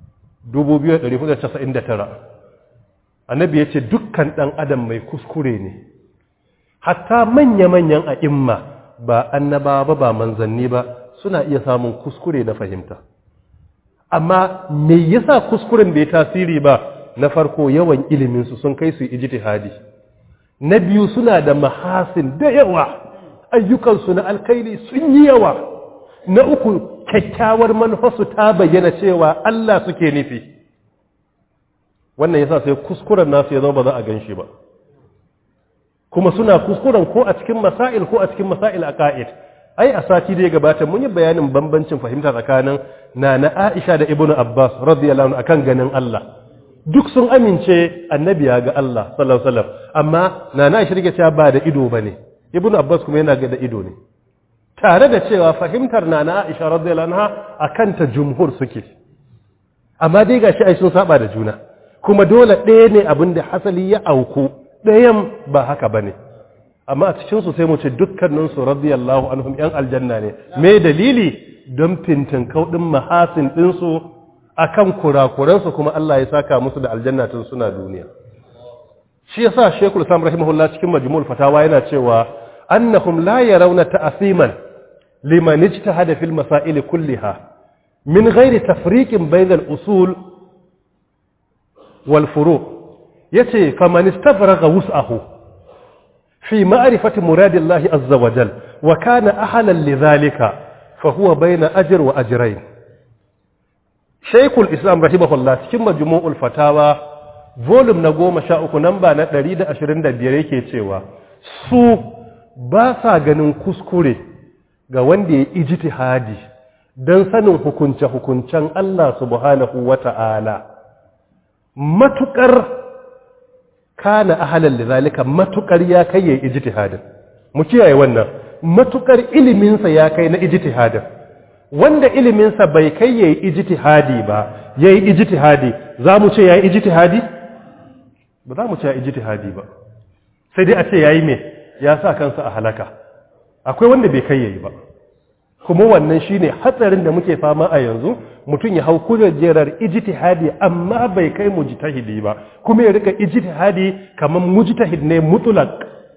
Speaker 1: 2499 annabi yace dukkan dan adam mai kuskure ne hatta manya-manyan a'imma ba annabawa ba ba manzanni ba suna iya samun kuskure na fahimta amma me yasa kuskuren bai tasiri ba na farko yawan iliminsu sun kai su ijtihadi na biyu suna da mahasin da yawa ayyukansu na alkhairi sun yi yawa na uku kyakkyawar manufarsu ta bayyana cewa Allah suke nufi wannan yasa sai kuskuren nasu ya zama ba za a gan shi ba kuma suna kuskuren ko a cikin masail ko a cikin masail aqaid ai a sati da ya gabata mun yi bayanin bambancin fahimta tsakanin nana Aisha da Ibn Abbas radiyallahu anhu akan ganin Allah duk sun amince annabi ya ga Allah sallallahu alaihi wasallam amma nana Aisha rike cewa ba da ido bane Ibn Abbas kuma yana ga da ido ne tare da cewa fahimtar nana Aisha radiyallahu anha akan ta jumhur suke amma dai gashi ai sun saba da juna kuma dole ɗaya ne abin da hasali ya auku ɗayan ba haka bane amma a cikinsu sai mu ce dukkaninsu radiyallahu anhum yan aljanna ne me dalili don fintin kaudin mahasin ɗinsu a kan kurakuransu kuma Allah ya saka musu da aljanna tun suna duniya shi yasa shekul sam rahimahullah cikin majmu'ul fatawa yana cewa annahum la yarawna ta'siman liman ijtahada fil masail kulliha min ghairi tafriqin bainal usul wal furu' yace faman istafraga wus'ahu في معرفة مراد الله عز وجل وكان أهلا لذلك فهو بين أجر وأجرين شيخ الإسلام رحمه الله cikin majmu'ul fatawa volume na goma sha uku namba na ɗari da ashirin da biyar yake cewa su ba sa ganin kuskure ga wanda ya ijtihadi don sanin hukunce-hukuncen Allah subhanahu wa ta'ala matuƙar kana ahalan lidhalika matukar ya kai yayi ijtihadin mu kiyaye wannan matukar ilimin sa ya kai na ijtihadin wanda ilimin sa bai kai yayi ijtihadi ba yayi ijtihadi zamu ce yayi ijtihadi ba za mu ce yayi ijtihadi ba sai dai a ce yayi me ya sa kansa a halaka akwai wanda bai kai yayi ba kuma wannan shine hatsarin da muke fama a yanzu mutum ya hau kujerar ijtihadi amma bai kai mujtahidi ba kuma ya rika ijtihadi kamar mujtahid ne mutlaq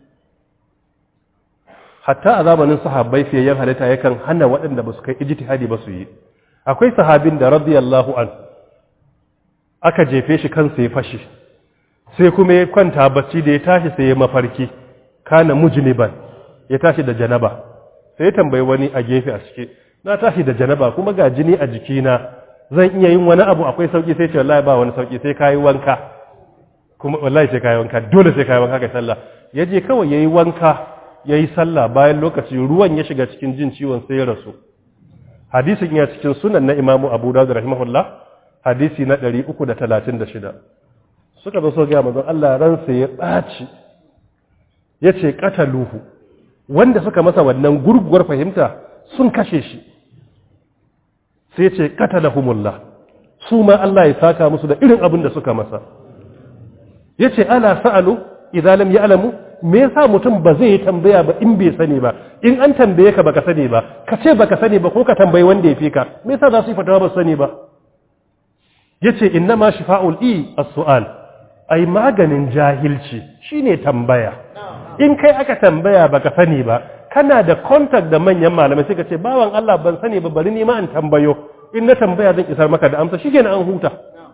Speaker 1: hatta a zamanin sahabbai fiyayyen halitta yakan hana waɗanda ba su kai ijtihadi ba su yi akwai sahabin da radiyallahu an aka jefe shi kansa ya fashi sai kuma ya kwanta bacci da ya tashi sai ya mafarki kana mujniban ya tashi da janaba sai ya tambayi wani a gefe a cike na tashi da janaba kuma ga jini a jikina zan iya yin wani abu akwai sauki sai ce wallahi ba wani sauki sai kayi wanka kuma wallahi sai kayi wanka dole sai kayi wanka kai sallah yaje kawai yayi wanka yayi sallah bayan lokaci ruwan ya shiga cikin jin ciwon sai ya rasu hadisin ya cikin sunan na Imam Abu Dawud rahimahullah hadisi na 336 suka zo so ga manzon Allah ransa ya baci yace qataluhu wanda suka masa wannan gurguwar fahimta sun kashe shi sai ce qatalahumullah su ma Allah ya saka musu da irin abin da suka masa yace ala sa'alu idan lam ya'lamu me yasa mutum ba zai yi tambaya ba in bai sani ba in an tambaye ka baka sani ba ka ce baka sani ba ko ka tambayi wanda ya fi ka me yasa za su yi fatawa ba su sani ba yace innama shifa'ul i as-su'al ai maganin jahilci shine tambaya in kai aka tambaya baka sani ba kana da contact da manyan malamai sai ka ce bawan Allah ban sani ba bari ni ma in tambayo in na tambaya zan isar maka da amsa shikenan an huta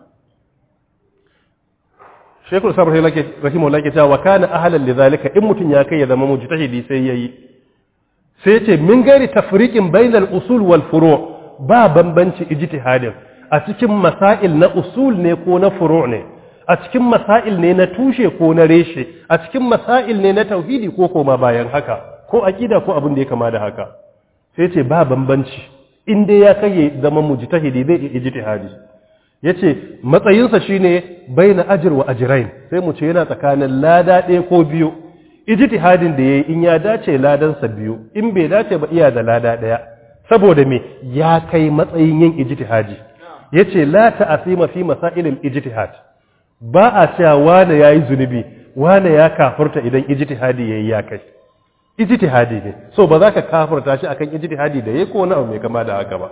Speaker 1: Sheikhul Sabr rahimahullah ke cewa kana ahlan lidhalika in mutun ya kai ya zama mujtahidi sai yayi sai ce min gari tafriqin bainal usul wal furu' ba bambanci ijtihadin a cikin masail na usul ne ko na furu' ne a cikin masail ne na tushe ko na reshe a cikin masail ne na tauhidi ko koma bayan haka ko aqida ko abin da ya kama da haka sai ce ba bambanci in dai ya kai zama mujtahidi zai iya ijtihadi yace matsayinsa shine baina ajr wa ajrain sai mu ce yana tsakanin lada ɗaya ko biyu ijtihadin da yayi in ya dace ladansa biyu in bai dace ba iya da lada ɗaya saboda me ya kai matsayin yin ijtihadi yace la ta'asima fi masailil ijtihad ba a cewa wane yayi zunubi wane ya kafurta idan ijtihadi yayi ya kai ijtihadi ne so ba za ka kafurta shi akan ijtihadi da yayi ko wani abu mai kama da haka ba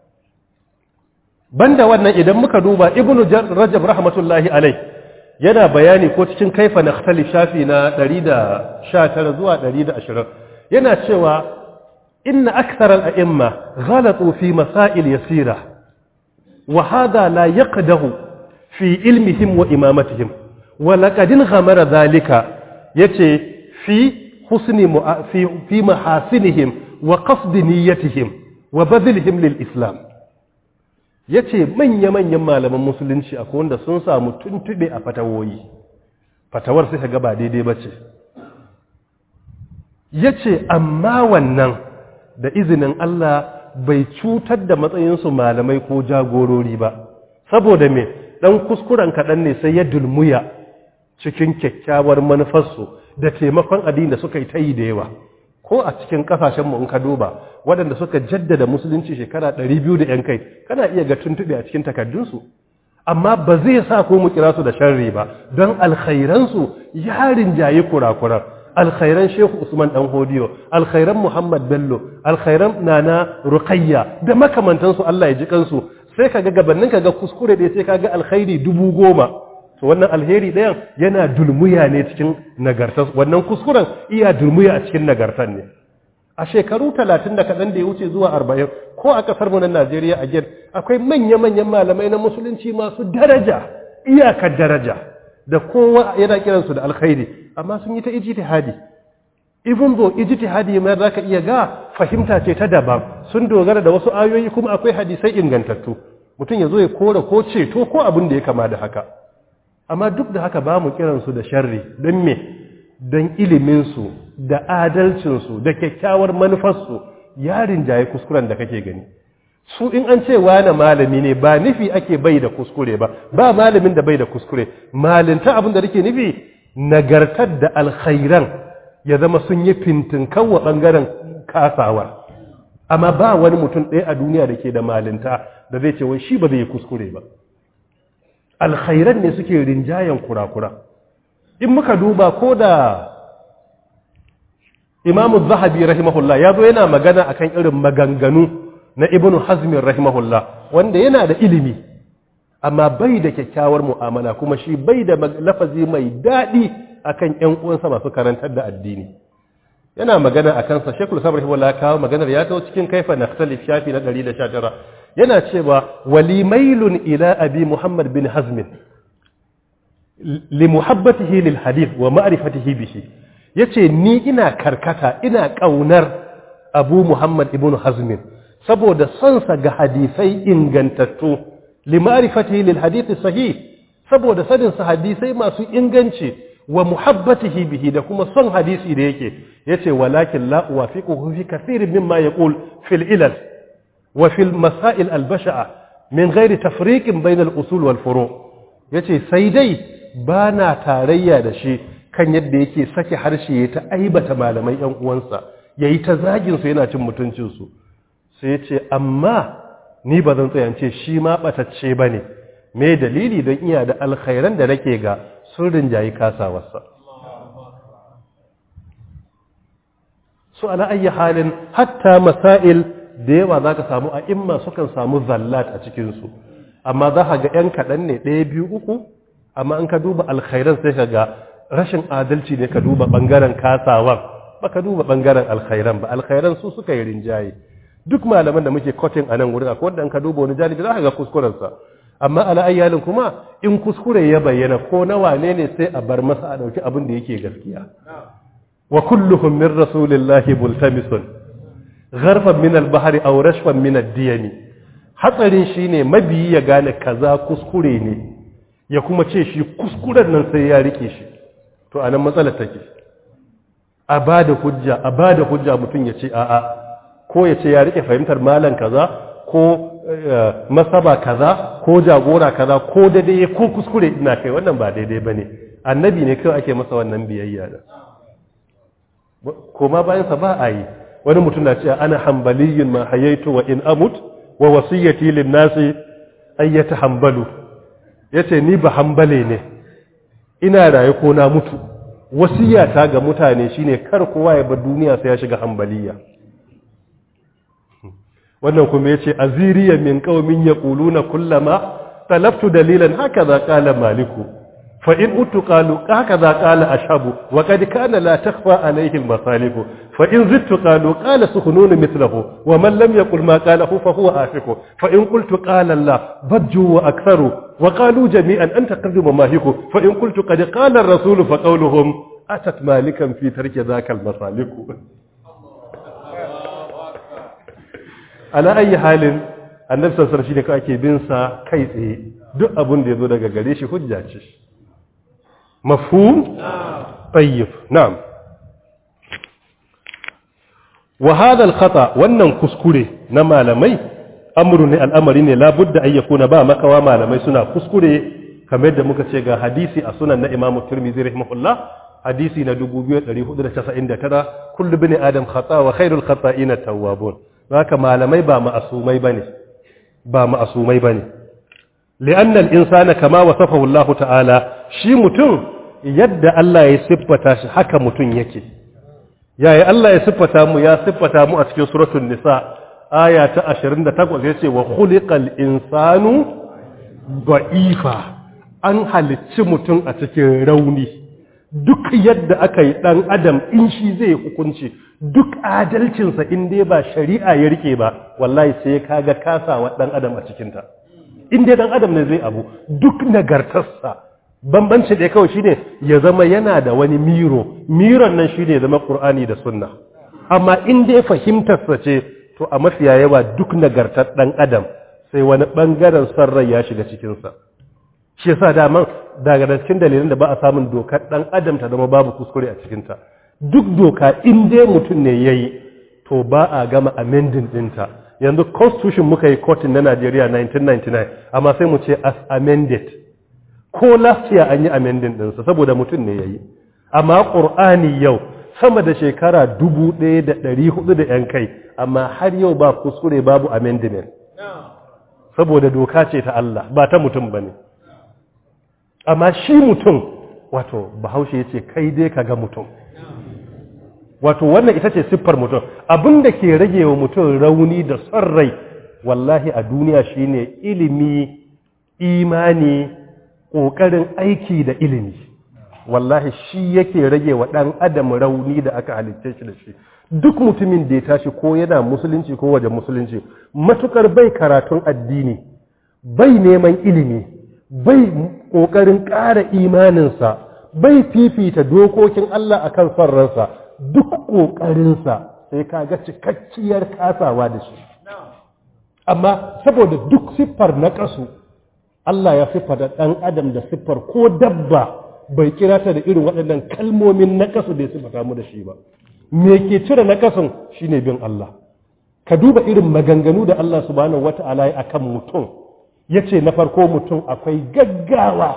Speaker 1: banda wannan idan muka duba ibnu rajab rahmatullahi alai yana bayani ko cikin kaifa nakhtali shafi na 119 zuwa 120 yana cewa inna akthar al-a'imma ghalatu fi masail yasira wa hada la yaqdahu fi ilmihim wa imamatihim wa laqad ghamara dhalika yace fi husni fi fi mahasinihim wa qasd niyyatihim wa badlihim lil islam yace manya manyan malaman musulunci akwai wanda sun samu tuntube a fatawoyi fatawar sai ga ba daidai bace yace amma wannan da izinin Allah bai cutar da matsayinsu malamai ko jagorori ba saboda me dan kuskuren kaɗan ne sai ya dulmuya cikin kyakkyawar manufarsu da taimakon addini da suka yi ta yi da yawa ko a cikin kasashenmu in ka duba waɗanda suka jaddada musulunci shekara 200 da yan kai kana iya ga tuntuɓe a cikin takardunsu amma ba zai sa ko mu kira su da sharri ba don alkhairansu ya rinjaye kurakuran alkhairan shehu usman dan hodiyo alkhairan muhammad bello alkhairan nana ruqayya da makamantansu Allah ya ji kansu sai kaga gabanin kaga kuskure da sai kaga alkhairi dubu goma to wannan alheri ɗayan yana dulmuya ne cikin nagartar wannan kuskuren iya dulmuya a cikin nagartar ne a shekaru talatin da kaɗan da ya wuce zuwa arba'in ko a ƙasar mu na najeriya a gen akwai manya-manyan malamai na musulunci masu daraja iyakar daraja da kowa yana kiransu da alkhairi amma sun yi ta ijtihadi even though ijtihadi mai zaka iya ga fahimta ce ta daban sun dogara da wasu ayoyi kuma akwai hadisai ingantattu mutum ya zo ya kora ko ceto ko abin da ya kama da haka amma duk da haka ba mu kiransu da sharri don me don iliminsu da adalcinsu da kyakkyawar manufarsu ya rinjaye kuskuren da kake gani su in an ce wane malami ne ba nufi ake bai da kuskure ba ba malamin da bai da kuskure malinta abin da nake nufi nagartar da alkhairan ya zama sun yi fintinkan wa ɓangaren kasawa amma ba wani mutum ɗaya a duniya da ke da malinta da zai ce wai shi ba zai yi kuskure ba alkhairan ne suke rinjayen kurakura in muka duba ko da imamu zahabi rahimahullah ya zo yana magana akan irin maganganu na ibn hazmin rahimahullah wanda yana da ilimi amma bai da kyakkyawar mu'amala kuma shi bai da lafazi mai daɗi akan ƴan uwansa masu karantar da addini yana magana a kansa shekul sabar rahimahullah kawo maganar ya kawo cikin kaifa nakhtalif shafi na 119 yana cewa walimailun ila abi muhammad bin hazmin li muhabbatihi lil hadith wa ma'rifatihi bihi yace ni ina karkata ina kaunar abu muhammad ibn hazmin saboda son sa ga hadisai ingantattu li ma'rifatihi lil hadith sahih saboda sanin sa hadisai masu inganci wa muhabbatihi bihi da kuma son hadisi da yake yace walakin la uwafiquhu fi kathirin mimma yaqul fil ilal وفي المسائل البشعة من غير تفريق بين الأصول والفروع yace sai dai ba na tarayya da shi kan yadda yake sake harshe ya ta aibata malamai ‘yan uwansa ya yi ta zaginsu yana cin mutuncinsu sai ya ce amma ni ba zan tsayance shi ma ɓatacce ba ne me dalili don iya da alkhairan da nake ga sun rinjayi kasawarsa su ala ayyi halin hatta masail da yawa za ka samu a imma sukan samu zallat a cikinsu amma za ka ga 'yan kaɗan ne ɗaya biyu uku amma an ka duba alkhairan sai ka ga rashin adalci ne ka duba ɓangaren kasawan ba ka duba ɓangaren alkhairan ba alkhairan su suka yi rinjaye duk malaman da muke kotin a nan wurin akwai wanda an ka duba wani janibi za ka ga kuskurensa amma ala ayyalin kuma in kuskure ya bayyana ko na wane ne sai a bar masa a ɗauki abin da yake gaskiya wa kulluhum min rasulillahi multamisun gharfan min al-bahri aw rashfan min ad-diyami hatsarin shine mabiyi ya gane kaza kuskure ne ya kuma ce shi kuskuren nan sai ya rike shi to anan matsalar take a bada hujja a bada hujja mutum ya ce a'a ko ya ce ya rike fahimtar malam kaza ko masaba kaza ko jagora kaza ko daidai ko kuskure ina kai wannan ba daidai bane annabi ne kawai ake masa wannan biyayya da koma bayan sa ba a yi wani mutum na cewa ana hambaliyin ma hayaitu wa in amut wa wasiyyati lin nasi ay yatahambalu yace ni ba hambale ne ina raye ko na mutu wasiyata ga mutane shine kar kowa ya bar duniya sai ya shiga hambaliya wannan kuma yace aziriya min qaumin yaquluna kullama talaftu dalilan hakaza qala maliku fa in utu qalu hakaza qala ashabu wa qad kana la takhfa alayhi al-masalih fa in zittu qalu qala sukhunun mithluhu wa man lam yaqul ma qalahu fa huwa afiku fa in qultu qala Allah bajju wa aktharu wa qalu jami'an anta qadimu mahiku fa in qultu qad qala ar-rasul fa qawluhum atat malikan fi tarki dhaka al-masalih ala ayi halin annabi sallallahu alaihi wasallam ake bin sa kai tsaye duk abin da yazo daga gare shi hujja ce mafhum tayyib na'am wa hadha al-khata wannan kuskure na malamai amru ne al'amari ne la budda ay yakuna ba makawa malamai suna kuskure kamar da muka ce ga hadisi a sunan na Imam Tirmidhi rahimahullah hadisi na 2499 kullu bani adam khata wa khairul khata'ina tawwabun haka malamai ba ma'asumai bane ba ma'asumai bane li'anna al-insana kama wasafahu Allah ta'ala shi mutum yadda Allah ya siffata shi haka mutum yake yayi Allah ya siffata mu ya siffata mu a cikin suratul nisa aya ta 28 yace wa khuliqal insanu da'ifa an halicci mutum a cikin rauni duk yadda aka yi ɗan adam in shi zai hukunci duk adalcinsa in dai ba shari'a ya rike ba wallahi sai ka ga kasawa ɗan adam a cikinta in dai ɗan adam ne zai abu duk nagartarsa bambanci da kawai shine ya zama yana da wani miro miron nan shine ya zama qur'ani da sunna amma in dai fahimtarsa ce to a mafiya yawa duk nagartar ɗan adam sai wani ɓangaren son rai ya shiga cikinsa shi yasa daman daga cikin dalilin da ba a samun dokar dan adam ta zama babu kuskure a cikinta duk doka in dai mutum ne yayi to ba a gama amending dinta yanzu constitution muka yi kotun na Najeriya 1999 amma sai mu ce as amended ko last year an yi amending dinsa saboda mutum ne yayi amma qur'ani yau sama da shekara 1400 da yan kai amma har yau ba kuskure babu amendment saboda doka ce ta Allah ba ta mutum bane amma shi mutum wato bahaushe ya ce kai dai ka ga mutum wato wannan ita ce siffar mutum abinda ke rage wa mutum rauni da son rai wallahi a duniya shine ilimi imani ƙoƙarin aiki da ilimi wallahi shi yake rage wa ɗan adam rauni da aka halitce shi da shi duk mutumin da ya tashi ko yana musulunci ko wajen musulunci matukar bai karatun addini bai neman ilimi bai ƙoƙarin ƙara imaninsa bai fifita dokokin Allah a kan son ransa duk ƙoƙarinsa sai ka ga cikakkiyar kasawa da shi amma saboda duk siffar na ƙasu Allah ya siffata ɗan adam da siffar ko dabba bai kira ta da irin waɗannan kalmomin na ƙasu da ya siffata mu da shi ba me ke cire na ƙasun shine bin Allah ka duba irin maganganu da Allah subhanahu wata'ala ya akan mutum ya ce na farko mutum akwai gaggawa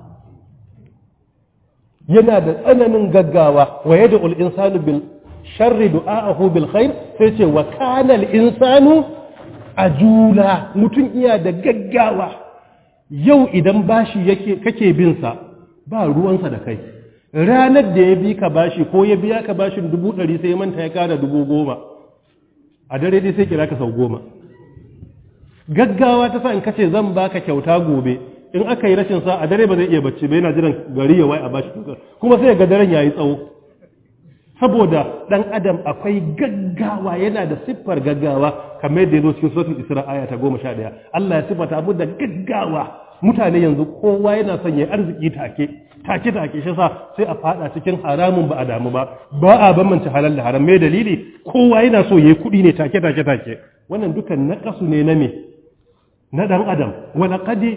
Speaker 1: yana da tsananin gaggawa wa yadda insanu bil sharri du'a'ahu bil khair sai ce wa kana al insanu ajula mutum iya da gaggawa yau idan bashi yake kake bin sa ba ruwansa da kai ranar da ya bi ka bashi ko ya biya ka bashin dubu ɗari sai manta ya kara dubu goma a dare dai sai kira ka sau goma gaggawa ta sa in kace zan baka kyauta gobe in aka yi rashin sa a dare ba zai iya bacci ba yana jiran gari ya wai a bashi tukar kuma sai ga daren yayi tsawo saboda dan adam akwai gaggawa yana da siffar gaggawa kamar da yazo cikin suratul isra aya ta 11 Allah ya siffata abu da gaggawa mutane yanzu kowa yana son ya arziki take take take shi sa sai a fada cikin haramun ba a damu ba ba a bambance halal da haram mai dalili kowa yana so yayi kudi ne take take take wannan dukan naqasu ne na me na ɗan adam wani ƙadi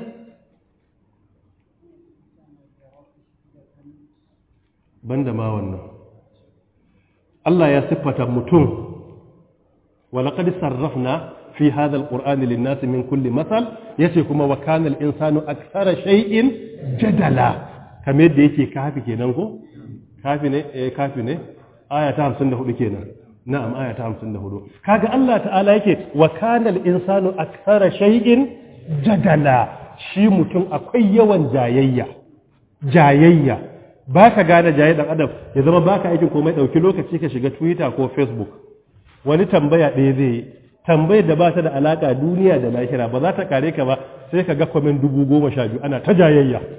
Speaker 1: ban da ma wannan Allah ya siffata mutum wani ƙadi sarrafna fi hadha alqur'ani lin-nasi min kulli masal yace kuma wa kana al-insanu akthara shay'in jadala kamar yadda yake kafi kenan ko kafi ne eh kafi ne aya ta 54 kenan na'am aya ta 54 kaga Allah ta'ala yake wa kana al-insanu akthara shay'in jadala shi mutum akwai yawan jayayya jayayya baka gane jayayya dan adam ya zama baka aikin komai dauki lokaci ka shiga Twitter ko Facebook wani tambaya ɗaya zai yi tambayar da ba ta da alaka duniya da lahira ba za ta kare ka ba sai ka ga kwamen dubu goma sha biyu ana ta jayayya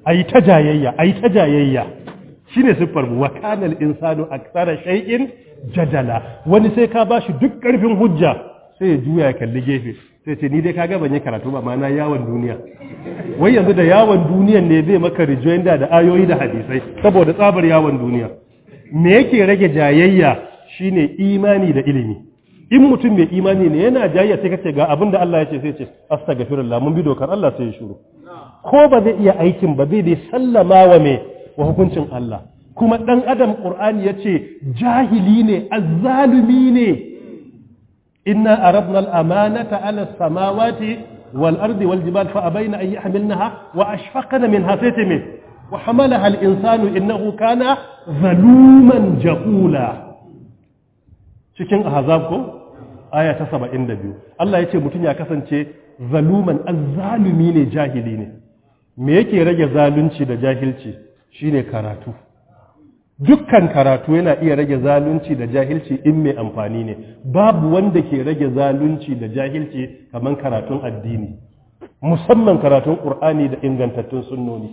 Speaker 1: ai ta jayayya ai ta jayayya shine siffar mu wa kana al-insanu aktsara shay'in jadala wani sai ka bashi duk karfin hujja sai ya juya ya kalli gefe sai ce ni dai kaga ban yi karatu ba ma na yawon duniya wai yanzu da yawon duniyan ne zai maka rejoinder da ayoyi da hadisai saboda tsabar yawon duniya me yake rage jayayya shine imani da ilimi in mutum mai imani ne yana jayayya sai kace ga abin da Allah ya ce sai ce astaghfirullah mun bi dokar Allah sai ya shiru ko ba zai iya aikin ba zai dai sallama wa me wa hukuncin Allah kuma dan adam qur'ani yace jahili ne azzalumi ne inna aradna al-amanata ala as-samawati wal ardi wal jibal fa abayna an yahmilnaha wa ashfaqna minha saytimi wa hamalaha al-insanu innahu kana zaluman jahula cikin ahzab ko aya ta 72 Allah yace mutun ya kasance zaluman azzalumi ne jahili ne me yake rage zalunci da jahilci shine karatu dukkan karatu yana iya rage zalunci da jahilci in mai amfani ne babu wanda ke rage zalunci da jahilci kamar karatun addini musamman karatun qur'ani da ingantattun sunnoni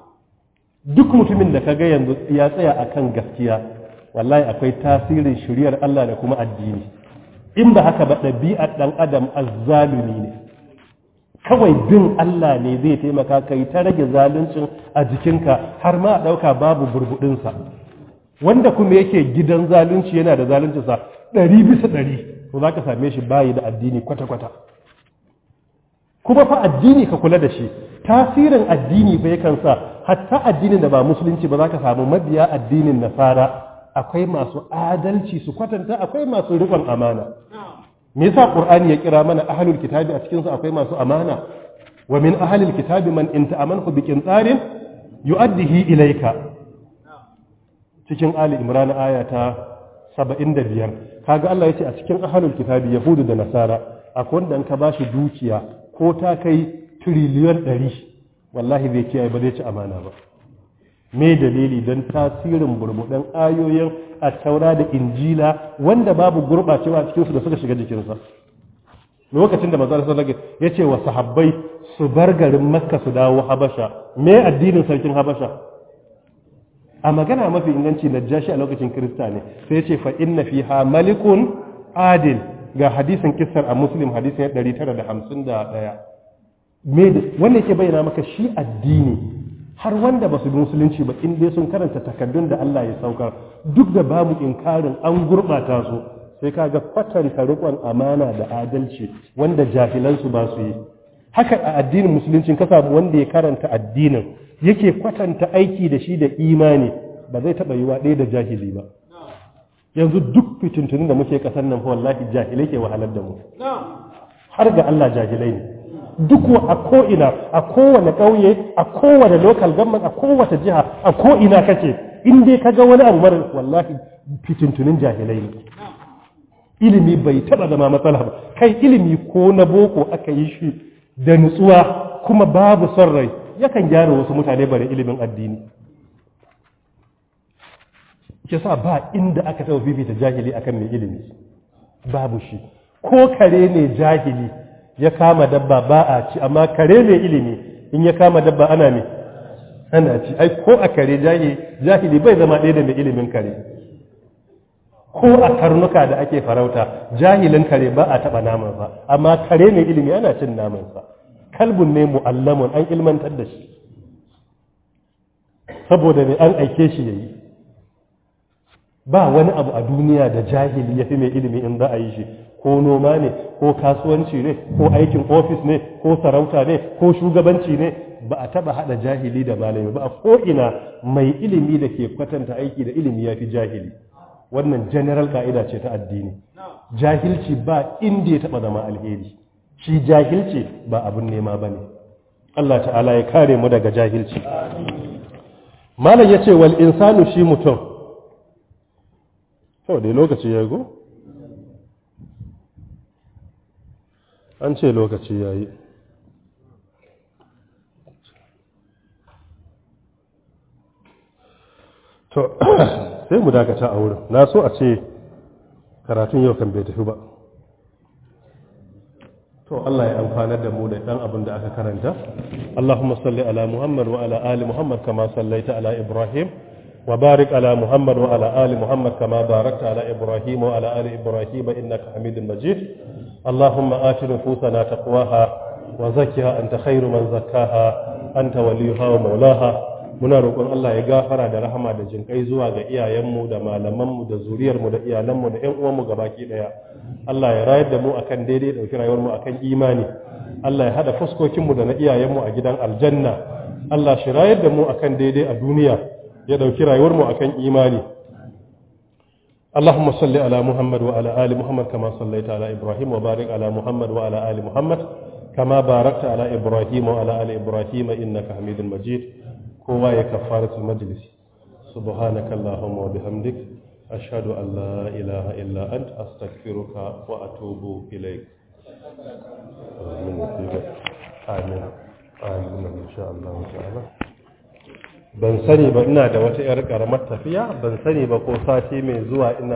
Speaker 1: duk mutumin da kaga yanzu ya tsaya akan gaskiya wallahi akwai tasirin shiriyar Allah da kuma addini in ba haka ba ɗabi'ar ɗan adam azzalumi ne kawai bin Allah ne zai taimaka kai ta rage zaluncin a jikinka har ma a ɗauka babu burbuɗinsa wanda kuma yake gidan zalunci yana da zaluncinsa ɗari bisa ɗari to za ka same shi bayi da addini kwata-kwata kuma fa addini ka kula da shi tasirin addini bai kan sa hatta addinin da ba musulunci ba za ka samu mabiya addinin nasara akwai masu adalci su kwatanta akwai masu riƙon amana me yasa qur'ani ya kira mana ahlul kitabi a cikin su akwai masu amana wa min ahlil kitabi man in ta'amanhu bi qintarin yu'addihi ilayka cikin ali imran aya ta 75 kaga Allah yace a cikin ahlul kitabi yahudu da nasara akwai wanda in ka bashi dukiya ko ta kai triliyon 100 wallahi bai kiyaye ba zai ci amana ba me dalili don tasirin burbuɗen ayoyin a taura da injila wanda babu gurɓacewa a cikinsu da suka shiga jikinsa lokacin da manzo sallallahu ya ce wa sahabbai su bar garin makka su dawo habasha me addinin sarkin habasha a magana mafi inganci na jashi a lokacin kirista ne sai ya ce fa inna fiha malikun adil ga hadisin kissar a muslim hadisin 951 me wannan yake bayyana maka shi addini har wanda ba su bi musulunci ba in dai sun karanta takaddun da Allah ya saukar duk da babu inkarin an gurɓata su sai kaga kwatanta riƙon amana da adalci wanda jahilansu ba su yi haka a addinin musulunci ka samu wanda ya karanta addinin yake kwatanta aiki da shi da imani ba zai taɓa yiwa ɗaya da jahili ba yanzu duk fitintunin da muke ƙasar nan fa wallahi jahilai ke wahalar da mu har ga Allah jahilai ne duk a ko'ina a kowane ƙauye a kowane local government a kowace jiha a ko'ina kace in dai ka ga wani abu mara wallahi fitintunin jahilai ne ilimi bai taɓa zama matsala ba kai ilimi ko na boko aka yi shi da nutsuwa kuma babu son rai yakan gyara wasu mutane bare ilimin addini sa ba inda aka taɓa fifita jahili akan mai ilimi babu shi ko kare ne jahili ya kama dabba ba a ci amma kare mai ilimi in ya kama dabba ana ne ana ci ai ko a kare jahili bai zama ɗaya da mai ilimin kare ko a karnuka da ake farauta jahilin kare ba a taɓa namansa amma kare mai ilimi ana cin namansa kalbun ne mu'allamun an ilmantar da shi saboda ne an aike shi yayi ba wani abu a duniya da jahili ya fi mai ilimi in za a yi shi ko noma ne ko kasuwanci ne ko aikin ofis ne ko sarauta ne ko shugabanci ne ba a taba hada jahili da malami ba a ko'ina mai ilimi da ke kwatanta aiki da ilimi ya fi jahili wannan general ka'ida ce ta addini jahilci ba inda ya taba zama alheri shi jahilci ba abin nema ba ne Allah ta'ala ya kare mu daga jahilci malam ya ce wal insanu shi mutum to dai lokaci ya go an ce lokaci ya yi to sai mu dakata a wurin na so a ce karatun yau kan bai tafi ba to Allah ya amfanar da mu da dan abin da aka karanta Allahumma salli ala Muhammad wa ala ali Muhammad kama sallaita ala Ibrahim wa barik ala Muhammad wa ala ali Muhammad kama barakta ala Ibrahim wa ala ali Ibrahim innaka Hamidum Majid Allahumma ati nufusana taqwaha wa zakkiha anta khairu man zakkaha anta waliyuha wa maulaha muna roƙon Allah ya gafara da rahama da jinkai zuwa ga iyayenmu da malamanmu da zuriyarmu da iyalanmu da ƴan uwanmu gabaki ɗaya Allah ya rayar da mu akan daidai ɗauki rayuwarmu akan imani Allah ya haɗa fuskokinmu da na iyayenmu a gidan aljanna Allah shi rayar da mu akan daidai a duniya ya ɗauki rayuwarmu akan imani اللهم صل على محمد وعلى آل محمد كما صليت على إبراهيم وبارك على محمد وعلى آل محمد كما باركت على إبراهيم وعلى آل إبراهيم إنك حميد مجيد kowa ya kafaratul majlis subhanaka allahumma wa bihamdik ashhadu an la ilaha illa ant astaghfiruka wa atubu ilaik amin amin insha Allah ta'ala ban sani ba ina da wata yar karamar tafiya ban sani ba ko sati mai zuwa ina